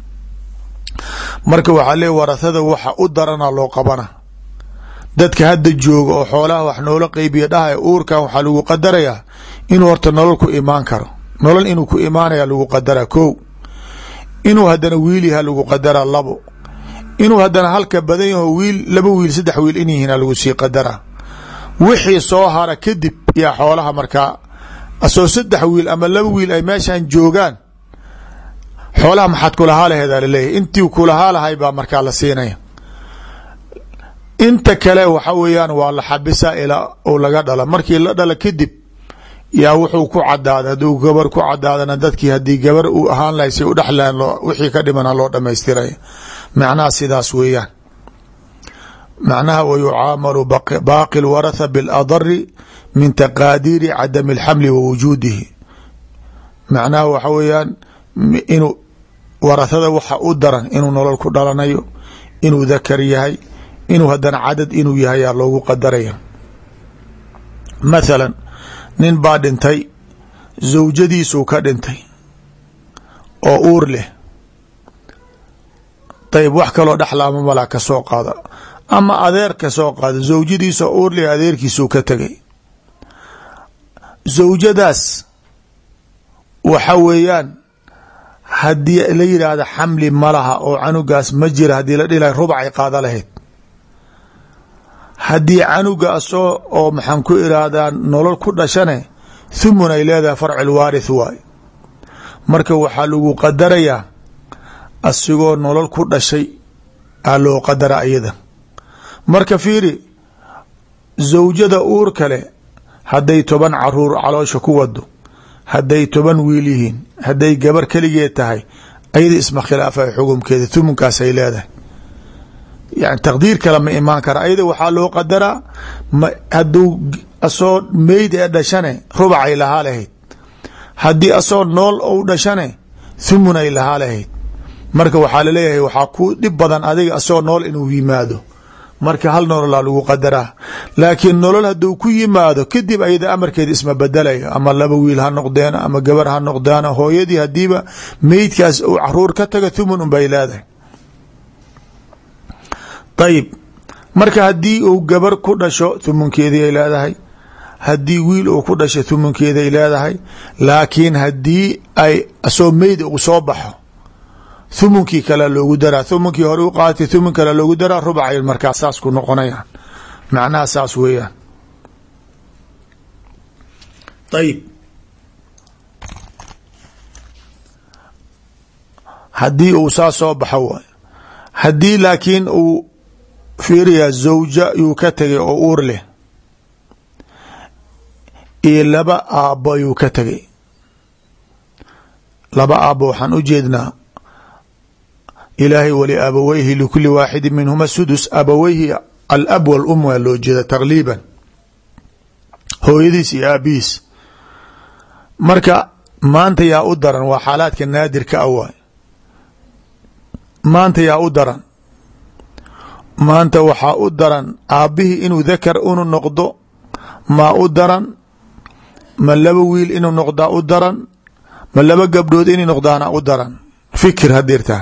marka waxaa leeya warahada waxa u darana loo qabana dadka hadda jooga oo xoolaha wax noola qeybiya dhahaya uurkan waxaa lagu qadarayaa inuu horta nolol ku imaan karo nolol inuu ku imaanaya lagu qadaraa ko inuu haddana wiil yaha lagu qadaraa labo inuu haddana halka badan yaho wiil laba wiil saddex wiil in yihiina lagu sii qadaraa wixii soo hara kadib yaa xoolaha markaa asoo saddex wiil ama laba wiil ay meeshan joogaan xoolaha maxaad kulahaa laheedaa laleeyahy intii kulahaa lahay baa markaa la siinaya inta kale waxa weeyaan waa la xabisa ilaa uu laga dhala markii la dhala kadib yaa wuxuu ku cadaaday hadduu gabar ku cadaadana dadkii haddii gabar uu ahaan lahay say u dhexlaan wixii ka dhimana loo dhamaystiraya macnaha sidaas weeyaan macnaha wa yucaamalu baaqi lwaratha biladari min taqaadiiri cadami alxamli wa wujuudihi macnaha waxa weeyaan inuu warathada waxa u daran inuu nolol ku dhalanayo inuu dakar yahay inuu haddana cadad inuu yahay yaa loogu qadaraya mathalan nin baa dhintay zawjadiisuu ka dhintay oo uur leh ayb wax kaloo dhexlaama malaa ka soo qaada ama adeer ka soo qaada zawjadiisa uur leh adeerkiisuu ka tegay zawjadaas waxa weeyaan haddii la yidhaahda xamli malaha oo canugaas ma jira haddii la dhilahay rubcay qaada lahayd haddii canuga asoo oo maxaan ku irahdaa nolol ku dhashane thumun ay leedahay farcil waarith waay marka waxaa lagu qadarayaa asigoo nolol ku dhashay aa loo qadara iyada marka fiiri zawjada uur kale hadday toban caruur caloosha ku wado hadday toban wiil yihiin hadday gabar keligeed tahay ayada isma khilaafay xukumkeeda thumunkaasay leedahay yani taqdiir kale ma imaan kara ayada waxaa loo qadaraa hadduu asoo meyd ee dhashane rubacay lahaa lahayd haddii asoo nool ou dhashane thumunay lahaa lahayd marka waxaa laleeyahay waxaa ku dhib badan adiga asoo nool inuu yimaado marka hal nololaa lagu qadaraa laakiin nolol hadduu ku yimaado kadib ayada amarkeeda isma bedelayo ama laba wiil ha noqdeen ama gabar ha noqdeen hooyadii hadiiba meydkaas uu caruur ka taga thumun unbay leedahay ayib marka haddii uu gabar ku dhasho thumunkeedii ay leedahay haddii wiil uu ku dhasho thumunkeeda ay leedahay laakiin haddii ay asoo meyd uu soo baxo thumunkii kale loogu daraa thumunkii hore u qaatay thumun kale loogu daraa rubcay markaa saas ku noqonayaan macnaha saas weeyaan ayib haddii uu saa soo baxo waay haddii laakiin uu fiiriyaa zawja yuu ka tegay oo uur leh iyo laba aabbo ayuu ka tegay laba aabbo waxaan u jeednaa ilaahay wali abaweyhi likuli waaxidi minhuma sudus abaweyhi alab walum waa loo jeeda taqliiban hooyadiis iyo aabihiis marka maanta yaa u daran waa xaalaadka naadirka a waay maanta yaa u daran maanta waxaa u daran aabbihii inuu dakar unu noqdo maa u daran ma laba wiil inuu noqdaa u daran ma laba gabdhood inay noqdaana u daran fikir hadirtaan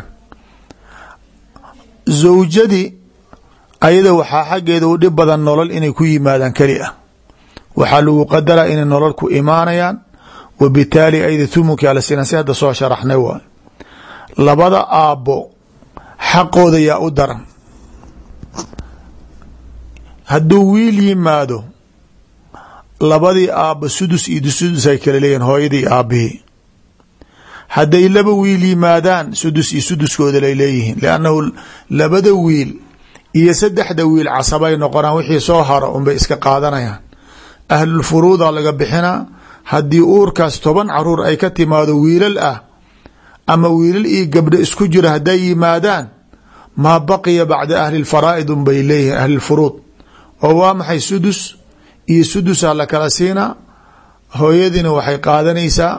zawjadii ayada waxaa xaggeeda u dhib badan nolol inay ku yimaadaan keli ah waxaa lagu qadaraa inay nolol ku imaanayaan wa bitaali ayda thumunkii alasinan si hadda soo sharaxnay waay labada aabbo xaqooda yaa u daran hadduu wiil yimaado labadii aabbo sudus iyo sudus ay kala leeyihin hooyadii aabbihii hadday laba wiil yimaadaan sudus iyo suduskooda lay leeyihiin liannahu labada wiil iyo saddexda wiil casabay noqonaan wixii soo haro unbay iska qaadanayaan ahlulfuruuda laga bixinaa haddii uurkaas toban caruur ay ka timaado wiilal ah ama wiilal iyo gabdho isku jira hadday yimaadaan maa baqiya bacda ahli lfaraa'id unbay leeyihiin ahlilfuruud oo waa maxay sudus iyo sudusaa la kala siinaa hooyadiina waxay qaadanaysaa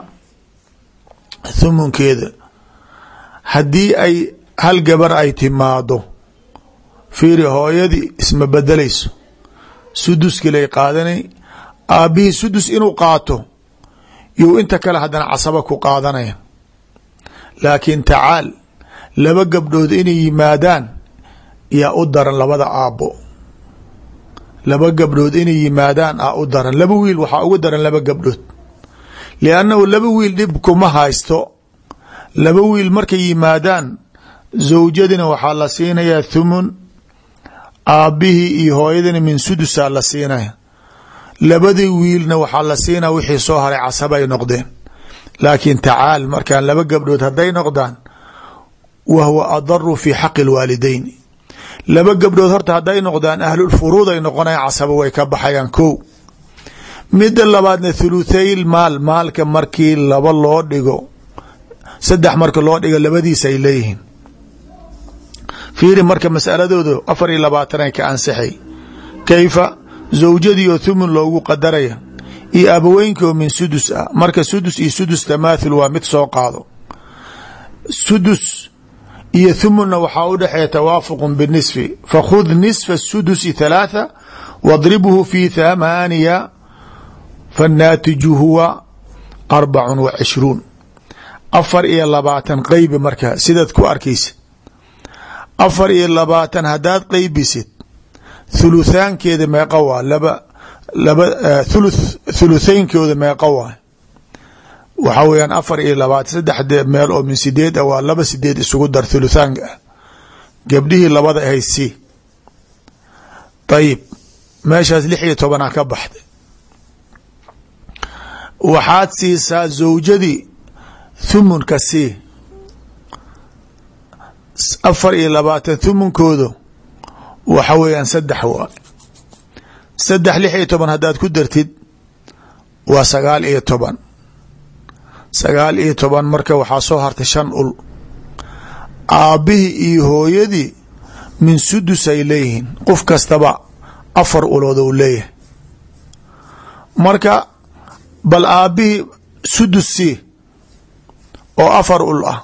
thumunkeeda haddii ay hal gabar ay timaado fiiri hooyadii isma bedelayso suduskilay qaadanay aabbihii sudus inuu qaato you inta kale haddana casaba ku qaadanaya laakiin tacaal laba gabdhood inay yimaadaan yaa u daran labada aabbo laba gabdhood inay yimaadaan aa u daran laba wiil waxaa ugu daran laba gabdhood liannahu laba wiil dhib kuma haysto laba wiil markay yimaadaan zawjadina waxaa la siinayaa thumun aabbihii iyo hooyadina min sudusaa la siinaya labadii wiilna waxaa la siinaya wixii soo haray casaba ay noqdeen laakiin tacaal markaan laba gabdhood hadday noqdaan wa huwa adaru fi xaqi lwaalideyn laba gabdhood horta hadday noqdaan ahlulfuruud ay noqonayan casaba way ka baxayaan ko midda labaadna thuluthayl maal maalka markii laba loo dhigo saddex marka loo dhigo labadiisa ay leeyihiin fiiri marka masaladooda afar iyo labaatanay ka ansixay kayfa zawjadii oo thumun loogu qadaraya iyo abaweynkii oo min sudus ah marka sudus iyo sudus tamaathul waa mid soo qaado sudus iyo thumunna waxaa u dhexeeya tawaafuqu binisfi fakhud nisfa sudusi thalaatha wadribhu fi thamaaniya fannaatiju huwa arbacun wa cishruun afar iyo labaatan qeybi marka sidaad ku arkaysa afar iyo labaatan haddaad qeybisid thuluthaankeeda meeqa waa laba laba thuluth thuluthaynkooda meeqa waa waxaa weeyaan afar iyo labaatan saddexde meel oo min sideed ah waa laba sideed isugu dar thuluthaanka ah gabdhihii labada ahayd si ayib meeshaas lix iyo tobanaa ka baxday waxaad siisaa zawjadii thumunka sii afar iyo labaatan thumunkoodu waxa weeyaan saddex waa saddex lix iyo toban haddaad ku dartid waa sagaal iyo toban sagaal iyo toban marka waxaa soo hartay shan ul aabbihii iyo hooyadii min sudus ay leeyihiin qof kastaba afar ulood ou leeyahay marka bal aabbihii sudus sii oo afar ul ah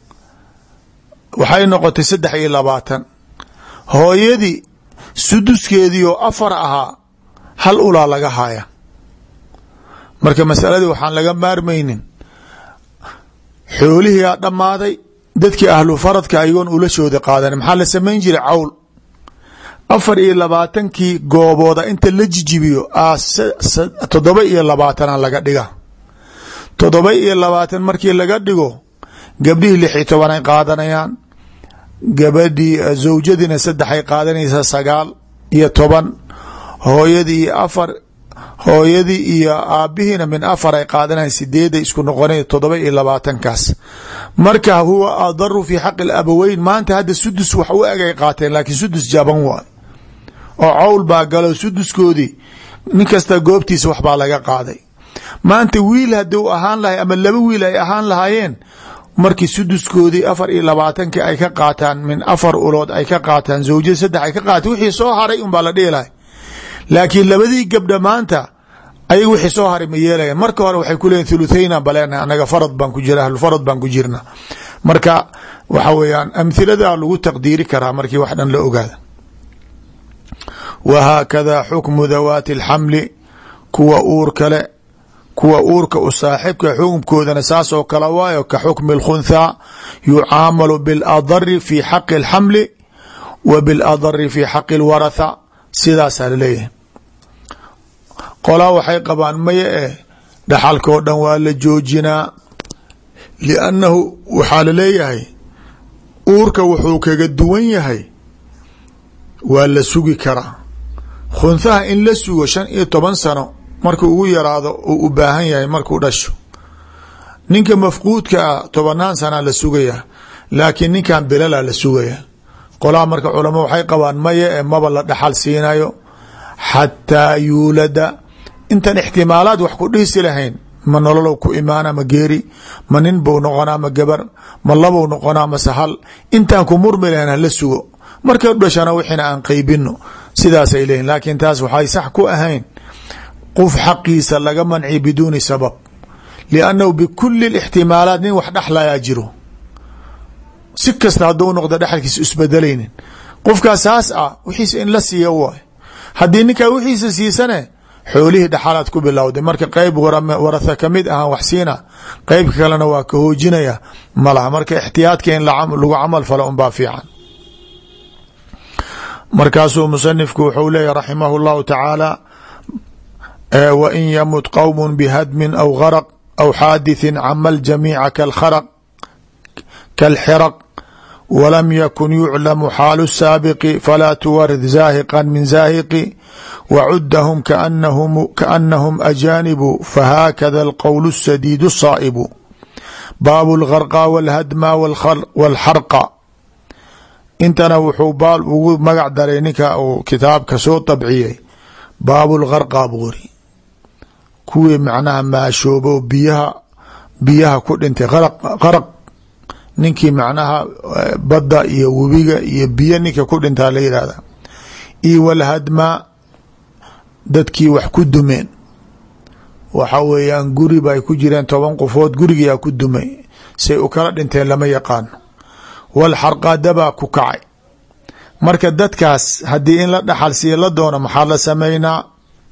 waxay noqotay saddex iyo labaatan hooyadii suduskeedii oo afar ahaa hal ulaa laga haya marka masaladii waxaan laga maarmaynin xoolihiiaa dhammaaday dadkii ahlu faradka ayagoon ulashooda qaadan maxaa la samayn jiray cawl afar iyo labaatankii goobooda inta la jijibiyo toddoba iyo labaatana laga dhiga toddoba iyo labaatan markii laga dhigo gabdhihii lix iyo tobanay qaadanayaan gabadhii zawjadiina saddexay qaadanaysaa sagaal iyo toban hooyadii iyo afar hooyadii iyo aabihiina min afar ay qaadanayan sideeday isku noqona todoba iyo labaatankaas marka huwa adaru fi xaqi labaweyn maanta hadda sudus wax u eg ay qaateen laakiin sudus jaban waay oo cowl baa galo suduskoodii nin kasta goobtiisa waxbaa laga qaaday maanta wiil haduu ahaan lahay ama laba wiil ay ahaan lahaayeen markii suduskoodii afar iyo labaatankii ay ka qaataan min afar ulood ay ka qaataan zawjada saddex ay ka qaataan wixii soo haray unbaa la dhihi lahay laakiin labadii gabdha maanta ayaga wixii soo haray ma yeelayan marka hore waxay ku leeyiin thuluthayna balena anaga farad baan ku jira ahlufarad baan ku jirna marka waxa weeyaan amhilada lagu taqdiiri karaa markii wax dhan la ogaada wa haakada xukmu dawaati alxamli kuwa uur kale kuwa uurka u saaxibka xukumkoodana saas oo kale waayo ka xukmi اlkhunthaa yucaamalu biاladari fi xaqi اlxamli wa biاladari fi xaqi اlwaratha sidaasaa laleeyahay qolaa waxay qabaan maya eh dhaxalkao dhan waa la joojinaa liannahu waxaa laleeyahay uurka wuxuu kaga duwan yahay waa la sugi karaa khunhaha in la sugo shan iyo toban sano markuu ugu yaraado uu u baahan yahay markuu dhasho ninka mafquudka ah tobanaan sanaa la sugayaa laakiin ninkan bilala la sugaya qolaa marka culamo waxay qabaan maya ee maba la dhaxal siinayo xataa yuulada intan ixtimaalaad wax ku dhihisi lahayn ma nololow ku imaana ma geeri ma nin bou noqonaa ma gabar ma labou noqonaa ma sahal intaan ku murmi lahayn hala sugo markay dhashana wixina aan qeybino sidaasay leeyihin laakiin taas waxay sax ku ahayn qof xaqiisa laga manci biduuni sabab liannahu bikuli ixtimaalaat nin wax dhexlayaa jiro si kasta hadduu noqdo dhexalkiisa isbedelaynin qofkaas saas ah wixiisa in la siiya waay haddii ninkaa wixiisa siisane xoolihii dhexalaad ku bilowday marka qeyb waratha kamid ahaan wax siina qeybka kalena waa ka hoojinaya malaha marka ixtiyaadka in lagu camal falo unbaa fiican markaasuu musanifku wuxuu leeyahy raximah اllahu tacaala w in ymut qowm bhadmin aw garq aw xaadiثi cama ljamiica kalkharq kalxiraq walam yakun yuclamu xaalu الsaabiqi falaa tuwarid zaahiqa min zaahiqi wacudahum kaanahum ajaanibu fahaakada alqowl الsadiid الsaa'ibu baabu اlgarqa wاlhadma wاlxarqa intana wuxuu baal ugu magac daray ninka uu kitaabka soo dabciyey baabu lgarqa buuri kuwii macnaha maashoobo biyaha biyaha ku dhintay qaraq ninkii macnaha badda iyo webiga iyo biyo ninka ku dhintaa la yihahda iyo walhadma dadkii wax ku dumeen waxa weeyaan guri bay ku jireen toban qofood gurigiyaa ku dumay say u kala dhinteen lama yaqaano walxarqa dabaa ku kacay marka dadkaas haddii in la dhaxal siiya la doono maxaa la sameynaa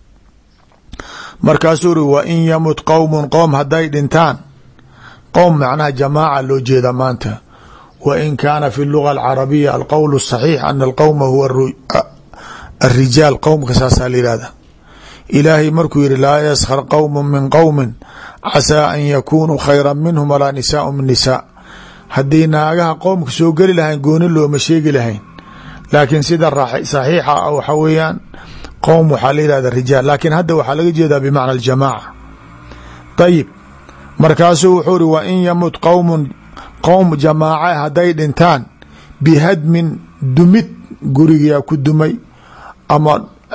markaasuu uri wa in yamut qowmun qowm hadday dhintaan qowm macnaha jamaaca loo jeeda maanta wa in kaana fi luga alcarabiya alqowl الصaxiix ana alqowma huwa arijaal qowmka saasaa la yihahda ilaahay markuu yihi laa yaskhar qowm min qowmin casaa an yakunuu khayra minhum walaa nisaau min nisaa haddii naagaha qoomka soo geli lahayn gooni looma sheegi lahayn laakiin sida saxiixa ah waxa weeyaan qowm waxaa la yihahda rijaal laakiin hadda waxaa laga jeedaa bimacna aljamaaca ayib markaasuu wuxuu uri wa in yamut qowmun qowm jamaaca hadday dhintaan bihadmin dumid gurigiyaa ku dumay ama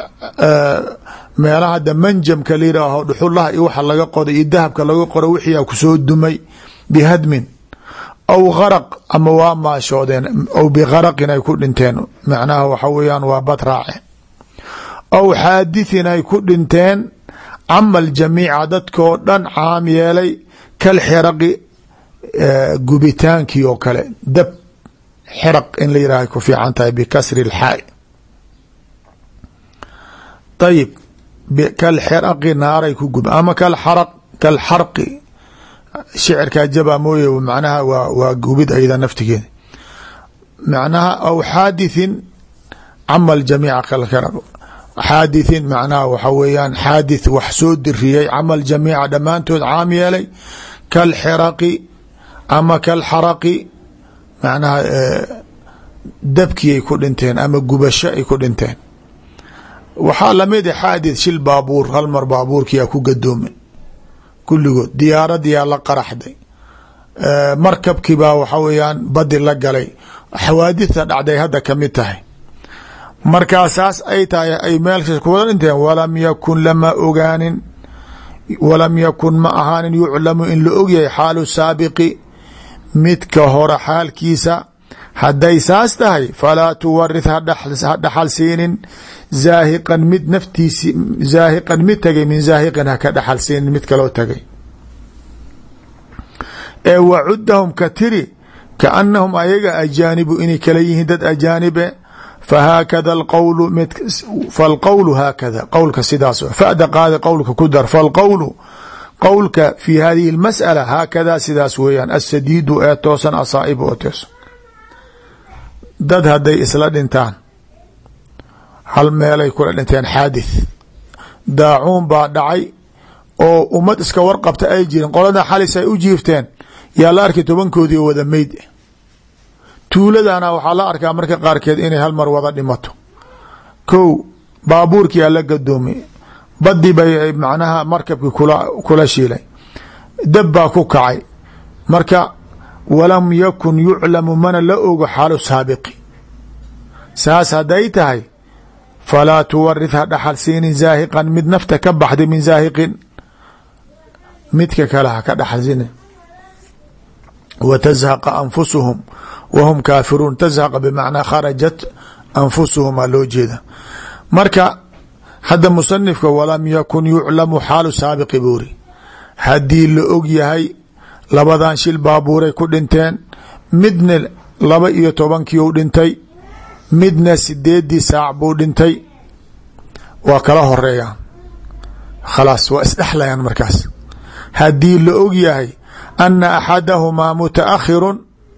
meelaha hadda manjamka la yihaaho dhuxulaha iyo waxa laga qoday iyo dahabka laga qoro wixiyaa kusoo dumay bihadmin aw garaq ama waa maashoodeen aw bigaraqin ay ku dhinteen macnaha waxa weeyaan waa bad raace aw xaadithin ay ku dhinteen camal jamiica dadkoo dhan caam yeelay kal xiraqi gubitaankii oo kale dab xiraq in la yihah ku fiican tahay bikasri اlxaai ayib kal xiraqi naaray ku gub ama kalxaraq kalxarqi shicirkaa jabaa mooye macnaha waa waa gubid ayada naftigeeda macnaha aw xaadithin camal jamiica kalxiraq xaadithin macnaha waxa weeyaan xaadith wax soo diriyey camal jamiica dhammaantood caam yeelay kalxiraqi ama kalxaraqi macnaha dabkii ay ku dhinteen ama gubasho ay ku dhinteen waxaa lamid a xaadith shil baabuur hal mar baabuurkiyaa ku gadoomin kulligood diyaaradiyaa la qaraxday markabkiibaa waxa weeyaan badi la galay xawaadithta dhacday hadda kamid tahay markaa saas ay tahay ay meelkas kuwada dhinteen walam yakun lama ogaanin walam yakun ma ahaanin yuclamu in la ogyahay xaalu saabiqi midka hore xaalkiisa hadday saas tahay falaa tuwarith ha dhaxal siinin zaahiqan mid naftiisi zaahiqan mid tagay min zaahiqin haka dhaxal siinin mid kaloo tagay ee wacudahum ka tiri kaanahum ayaga ajaanibu inay kala yihiin dad ajaanibe fahaakada alqowlu mid falqowlu haakada qowlka sidaas fada qaada qowlka ku dar falqowlu qowlka fi hadihi اlmasأala haakadaa sidaas weeyaan asadiidu ee toosan asaa'ibu oo toosan dad hadday isla dhintaan hal meelay kula dhinteen xaadith daacuun baa dhacay oo ummad iska warqabta ay jirin qolada xalis ay u jiifteen yaa la arkay tobankoodii oo wada meyd tuuladana waxaa la arkaa marka qaarkeed inay hal mar wada dhimato kow baabuurkii aa la gadoomay badi bay macnaha markabkii kula kula shiilay dab baa ku kacay marka walam yakun yuclamu mana la ogo xaalu saabiqi saas hadday tahay falaa tuwarith ha dhaxal siinin zaahiqan mid nafta ka baxday min zaahiqin midka kale ha ka dhaxal siinin wa tazhaqa anfusuhum wahum kaafiruun tazhaqa bimacnaa kharajat anfusuhum aa loo jeeda marka hadda musanifka walam yakun yuclamu xaalu saabiqi buuri haddii la og yahay labadan shil baabuuray ku dhinteen midna laba iyo tobankii u dhintay midna sideedii saac buu dhintay waa kala horeeyaan khalaas waa isdhexlayaan markaas haddii la og yahay ana axadahumaa mutaakhirun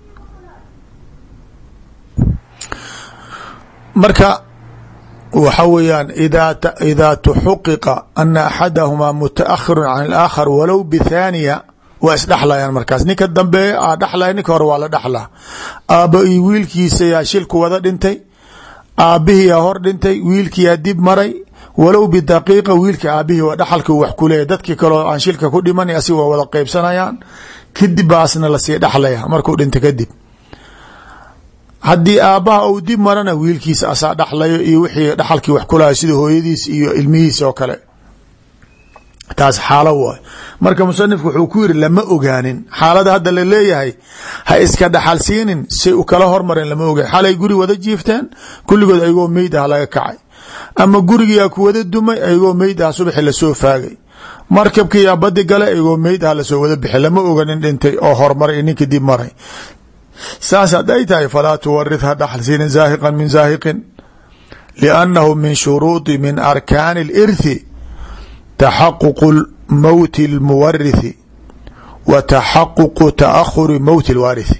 marka waxa weeyaan idaa tuxuqiqa ana axadahumaa mutaakhirun can alaakhar walow bithaaniya waa isdhexlayaan markaas ninka dambeeye aa dhexlaya ninka hore waa la dhexlaa aabba iyo wiilkiisa yaa shilku wada dhintay aabbihiyaa hor dhintay wiilkiyaa dib maray walow bidaqiiqa wiilka aabihii waa dhaxalka wax ku leeyahy dadkii kaleo aan shilka ku dhiman asig waa wada qeybsanayaan kadib baasna lasii dhexlaya markuu dhinta kadib haddii aabbaha uu dib marana wiilkiisa asaa dhexlayo iyo wixii dhaxalkii wax kulahay sida hooyadiis iyo ilmihiisa oo kale taas xaalo waay marka musanifku wuxuu ku yiri lama ogaanin xaalada hadda la leeyahay ha iska dhaxal siinin say u kala hormareen lama ogaan xalay guri wada jiifteen kulligood ayagoo meyd ah laga kacay ama gurigiyaa ku wada dumay ayagoo meyd ah subaxi lasoo faagay markabkiyaa badi gale ayagoo meyd ah lasoo wada bixi lama oganin dhintay oo hormaray ninka dib maray saas hadday tahay falaa tuwarith ha dhaxal siinin zaahiqan min zaahiqin liannahu min shuruudi min arkaani اlirthi taxaquq mowti اlmuwarithi wa taxaququ taahuri mowti اlwaarithi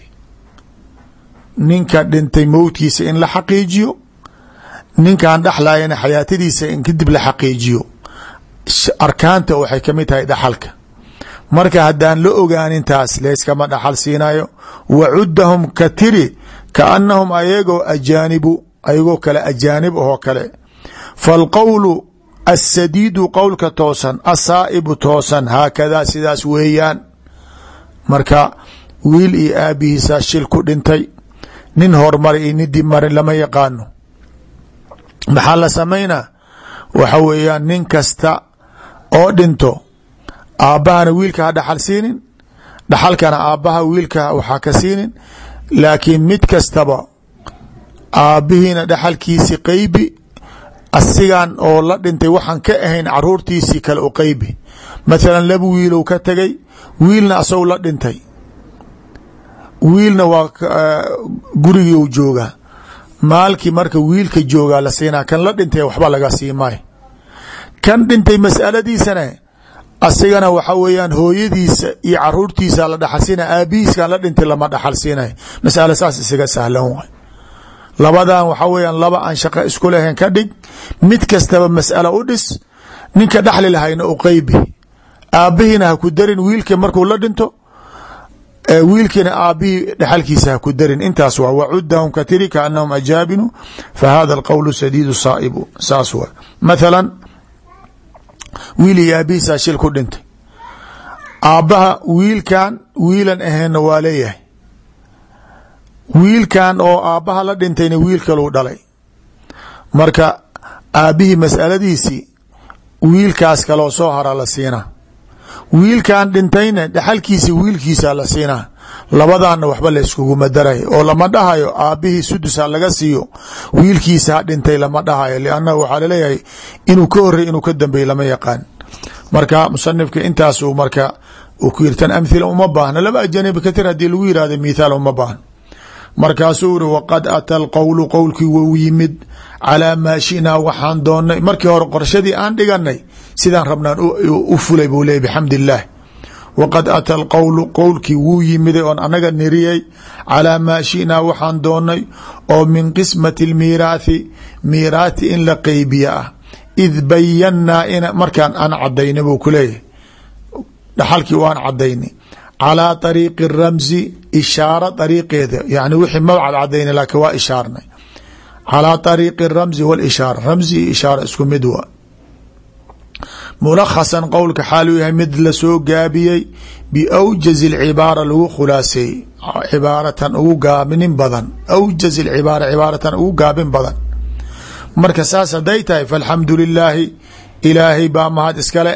ninka dhintay mowtkiisa in la xaqiijiyo ninkan dhexlayana xayaatadiisa in kadib la xaqiijiyo arkaanta waxay kamid tahay dhaxalka marka haddaan la ogaanin taas layskama dhaxal siinayo wacudahum ka tiri kaanahum ayagoo ajaanibu ayagoo kale ajaanib ahoo kale falqowlu asadiidu qowlka toosan asaa'ibu toosan haakadaa sidaas weeyaan marka wiil iyo aabihiisaa shil ku dhintay nin horumar iyo nin dib marin lama yaqaano maxaa la samaynaa waxa weeyaan nin kasta oo dhinto aabbahana wiilka ha dhaxal siinin dhaxalkana aabbaha wiilka waxaa ka siinin laakiin mid kastaba aabbihiina dhaxalkiisi qeybi asigan oo la dhintay waxaan ka ahayn caruurtiisii kale u qeybi mathalan laba wiilow ka tegay wiilna asagoo la dhintay wiilna waa gurigiu joogaa maalkii marka wiilka joogaa la siinaa kan la dhintay waxba laga sii maayo kan dhintay masaladiisana asigana waxa weeyaan hooyadiisa iyo caruurtiisa la dhaxal siinaya aabihiiskan la dhintay lama dhaxal siinay masalo saas isaga sahlan waay labadan waxa weeyaan laba aan shaqo isku lahayn ka dhig mid kastaba mas'alo u dhis ninka dhaxli lahayna u qeybi aabbihiina ha ku darin wiilka markuu la dhinto wiilkiina aabihii dhexalkiisa ha ku darin intaas waa wacudahum ka tiri kaanahum ajaabinu fa hada alqowlu sadiidu saaibu saas waa mathala wiil iyo aabihiisaa shil ku dhintay aabbaha wiilkan wiilan aheenna waa leeyahay wiilkan oo aabbaha la dhintayna wiil kaluu dhalay marka aabbihii masaladiisii wiilkaas kaloo soo hara la siinaa wiilkan dhintayna dhexalkiisi wiilkiisa la siinaa labadaana waxba layskuguma daray oo lama dhahayo aabbihii sudusa laga siiyo wiilkiisa ha dhintay lama dhahayo liannahu waxaa laleeyahay inuu ka horey inuu ka dambey lama yaqaan marka musanifka intaasuu marka uu ku yiri tan amhila uma baahna laba ajanibi katir haddii lagu yihahdo mithaal uma baahna markaasuu iri waqad ata alqowlu qowlkii wou yimid calaa maa shinaa waxaan doonnay markii hore qorshadii aan dhiganay sidaan rabnaan u fulay buu leeyay bixamd illaah waqad ata alqowlu qowlkii wuu yimiday oon anaga niriyey calaa maa shinaa waxaan doonnay oo min qismati lmiiraathi miiraathi in la qeybiya ah id bayannaa in markaan aan cadayna buu ku leeyahay dhaxalkii waan cadaynay calaa ariiqi ramsi ishaara ariiqeeda yani wixii mabcad cadayna laakiin waa ishaarnay calaa ariiqi ramsi walishaara ramsi iyo ishaara isku mid waa mulakhasan qowlka xaaluu yahay mid lasoo gaabiyey biawjazi lcibaara lagu khulaaseeyey cibaaratan ugu gaabinin badan awjaz lcibaara cibaaratan ugu gaabin badan marka saas hadday tahay falxamdu lilaahi ilaahay baa mahad iskale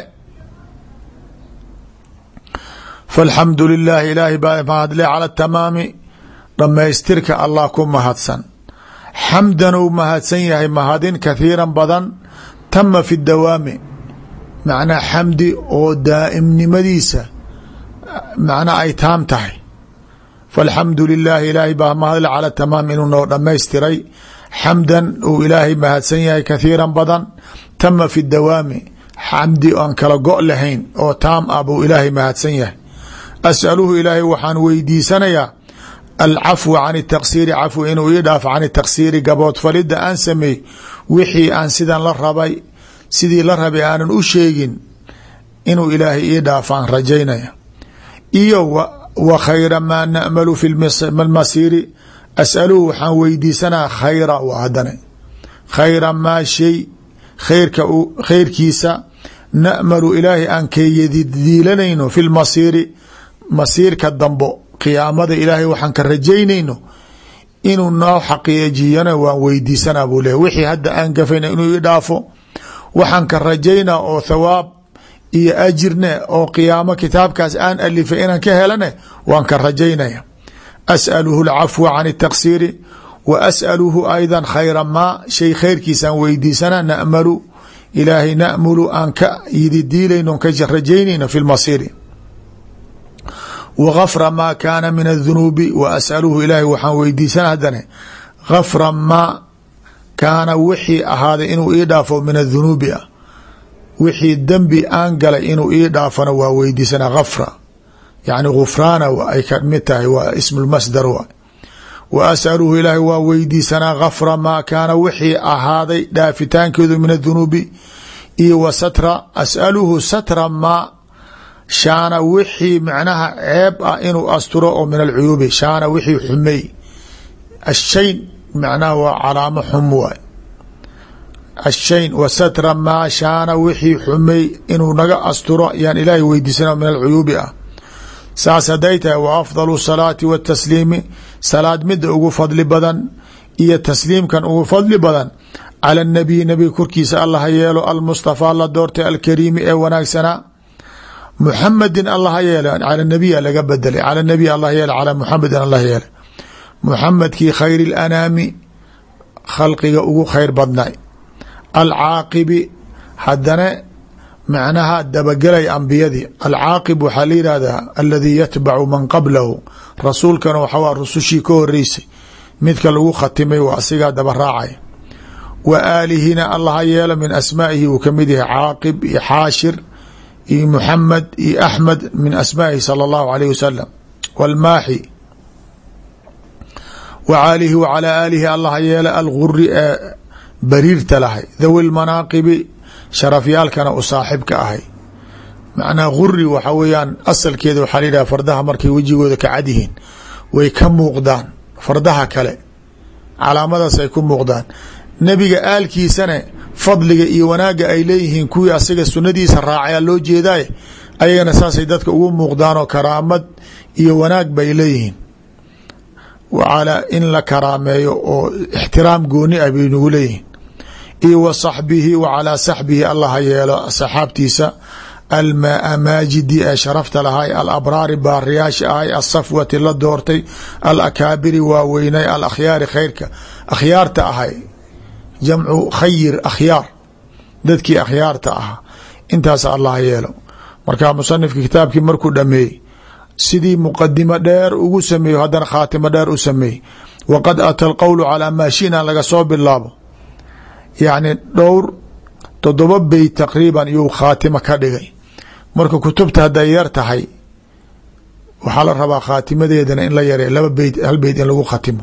falxamdu lilaahi ilaahay baa mahadle cala tamaami dhammaystirka allah ku mahadsan xamdan uu mahadsan yahay mahadin kathiiran badan tama fi dawaami macnaa xamdi oo daa'imnimadiisa macnaa ay taam tahay falxamdu lilaahi ilaahay baa mahadle cala tamaam inuu noo dhammaystiray xamdan uu ilaahay mahadsan yahay kathiiran badan tama fi dawaami xamdi aan kala go' lahayn oo taam ah buu ilaahay mahadsan yahay as'aluhu ilaahay waxaan weydiisanayaa alcafwa can taqsiiri cafw inuu ii dhaafo can taqsiiri gaboodfalidda aan sameey wixii aan sidan la rabay sidii la rabay aanan u sheegin inuu ilaahay ii dhaafaan rajaynaya iyo wa khayra maa na'malu fi lmasiiri as'aluhu waxaan weydiisanaa khayra w hadane khayra maa shay khayrka khayrkiisa na'malu ilaahay aan kayadidiilanayno fi lmasiiri masiirka dambo qiyaamada ilaahay waxaan ka rajaynayno inuu noo xaqiijiyana waan weydiisanaa buu leehay wixii hadda aan gafayna inuu ii dhaafo waxaan ka rajaynaa oo thawaab iyo ajirne oo qiyaamo kitaabkaas aan alifay inaan ka helane waan ka rajaynaya as'aluhu alcafwa can taqsiiri wa as'aluhu ayda khayra maa shay khayrkiisaan weydiisanaa na'malu ilaahay na'mulu aan ka yididiilayno ka rajaynayno fi lmasiiri wa gafra maa kaana min adunuubi wa as'aluhu ilaahay waxaan weydiisana haddane gafra maa kaana wixii ahaaday inuu ii dhaafo min adunuubi ah wixii dembi aan galay inuu ii dhaafona waa weydiisana gafra yacni gufraana ay ka mid tahay waa ismu lmasdar wa wa as'aluhu ilaahay waa weydiisanaa gafra maa kaana wixii ahaaday dhaafitaankeedu min adunuubi iyo wa satra as'aluhu satra maa shaana wixii macnaha ceeb ah inuu asturo oo min alcuyuubi shaana wixii xumey ashayn macnaha waa calaamo xum waay ashayn wa satra maa shaana wixii xumey inuu naga asturo yaan ilaahay weydiisana min alcuyuubi ah saas hadday tahay wa afdalu salaati watasliimi salaad mida ugu fadli badan iyo tasliimkan ugu fadli badan cala nabiy nabiga korkiisa allaha yeelo almustafaa la doortay alkariimi ee wanaagsanaa muxamedin allaha yeele cala nabiya laga bedelay cala nabiy allah yeele calaa muxamedin allah yeele muxamedkii khayr اlanaami khalqiga ugu khayr badnay alcaaqibi haddana macnaha dabagelay ambiyadii alcaaqib waxaa la yihahdaa aladii yatbacu man qablahu rasuulkana waxaa rusushii ka horeysay midka lagu khatimay waa asigaa daba raacaya wa aalihina allaha yeelo min asmaa'ihi uu kamid yahay caaqib iyo xaashir iyo muxamed iyo axmed min asmaa'ihi sala allahu alayh wasalam walmaaxi wa caalihi wa calaa aalihi allaha yeela alguri ee bariirta lahay dhawi lmanaaqibi sharafyaalkana u saaxibka ahay macnaha guri waxa weeyaan asalkeeda waxaa layidhaha fardaha markay wejigooda ka cad yihiin way ka muuqdaan fardaha kale calaamadaas ay ku muuqdaan nebiga aalkiisana fadliga iyo wanaagga ay leeyihiin kuwii asiga sunadiisa raacaya loo jeedaay ayagana saasay dadka ugu muuqdaanoo karaamad iyo wanaag bay leeyihiin wacalaa in la karaameeyo oo ixtiraam gooni ah bay nagu leeyihiin iyo wa saxbihi wa calaa saxbihi allaha yeelo saxaabtiisa almaamaajidi ee sharafta lahay alabraari baariyaasha ahay asafwati la doortay alakaabiri waaweynay alakhyaari khayrka akhyaarta ahay jamcu khayir akhyaar dadkii akhyaarta ahaa intaas allah yeelo marka musanifka kitaabkii markuu dhameeyey sidii muqadimo dheer ugu sameeyo haddana khaatimo dheer u sameeyey waqad ata alqowlu calaa maa shina laga soo bilaabo yacni dhowr toddoba beyt taqriiban iyuu khaatimo ka dhigay marka kutubta hadday yar tahay waxaa la rabaa khaatimadeedana in la yare laba beyt hal beyt in lagu khatimo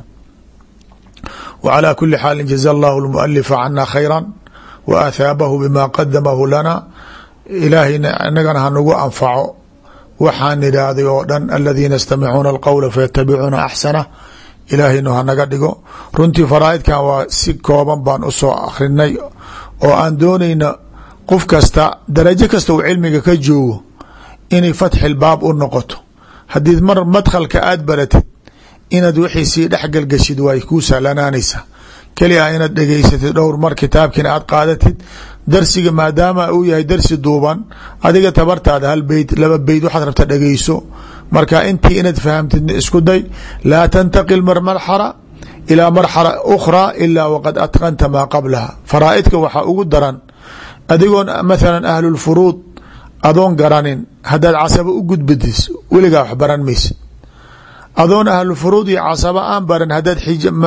w calى kuli xaali jaza allahu lmualifa cana khayra wa athaabahu bima qadamahu lana ilaahayna inagana hanagu anfaco waxaan idhaahday oo dhan aladiina yastamicuuna alqowla fayatabicuuna axsanah ilaahaynu hanaga dhigo runtii faraaidkan waa si kooban baan usoo akrinay oo aan doonayna qof kasta darajo kasta uu cilmiga ka joogo inay fatxilbaab u noqoto haddii mar madkhalka aada baratid inaad wixii sii dhexgalgashid way kuu sahlanaanaysaa keli a inaad dhegeysatid dhowr mar kitaabkiina aad qaadatid darsiga maadaama uu yahay darsi duuban adiga tabartaada hal beyt laba beyt waxaad rabta dhegeyso marka intii inaad fahamtid isku day laa tantaqil mar marxala ilaa marxala ukhraa ilaa waqad atqanta maa qablaha faraaidka waxaa ugu daran adigoon mathalan ahlulfuruud adoon garanin haddaad casabo u gudbadis weligaa wax baran maysa adoon ahlufuruud iyo casaba aan baran haddaad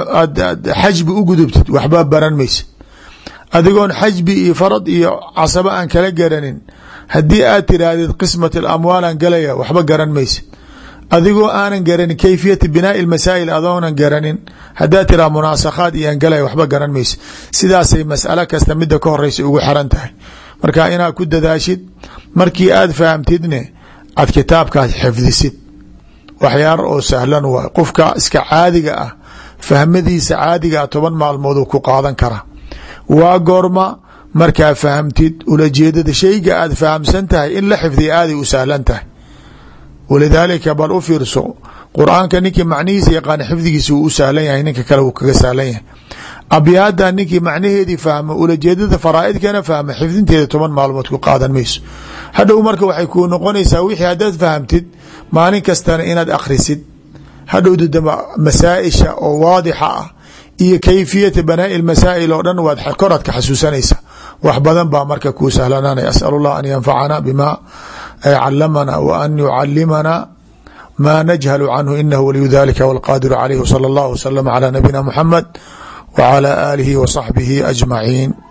xajbi u gudubtid waxba baran maysa adigoon xajbi iyo farad iyo casaba aan kala garanin haddii aad tiraahdid qismat alamwaalan galaya waxba garan maysa adigoo aanan garanin kayfiyati binaai masaa'il adoonan garanin haddaad tiraa munaasakhaad iyo aan galaya waxba garan maysa sidaasay mas'alo kasta mida ka horeysa ugu xiran tahay marka inaad ku dadaashid markii aad fahamtidne aad kitaabkaas xifdisid waxyaar oo sahlan waay qofka iska caadiga ah fahmadiisa caadiga ah toban maalmooduu ku qaadan kara waa goorma markaa fahamtid ulajeedada shayga aad fahamsan tahay in la xifdiya aaday u sahlan tahay walidaalika bal u fiirso qur-aanka ninkii macnihiisa yaqaana xifdigiisa wuu u sahlan yahay ninka kale wuu kaga sahlan yahay abyaada ninkii macnaheedii fahma ulajeedada faraaidkana fahma xifdinteeda toban maalmood ku qaadan mayso hadhow marka waxay kuu noqonaysaa wixii haddaad fahamtid maalin kastana inaad akhrisid hadhowda dambe masaaisha oo waadixa ah iyo kayfiyata banaa'i masaa'il oo dhan waad koraad ka xasuusanaysa wax badan baa marka kuu sahlanaanaya asal allah an yanfacana bima calamana wa an yucalimana ma najhalu canhu inahu waliyu dalika wاlqadiru calayh wsala اllah wslama calى nabiyina muxamed wcalى aalihi wa saxbihi ajmaciin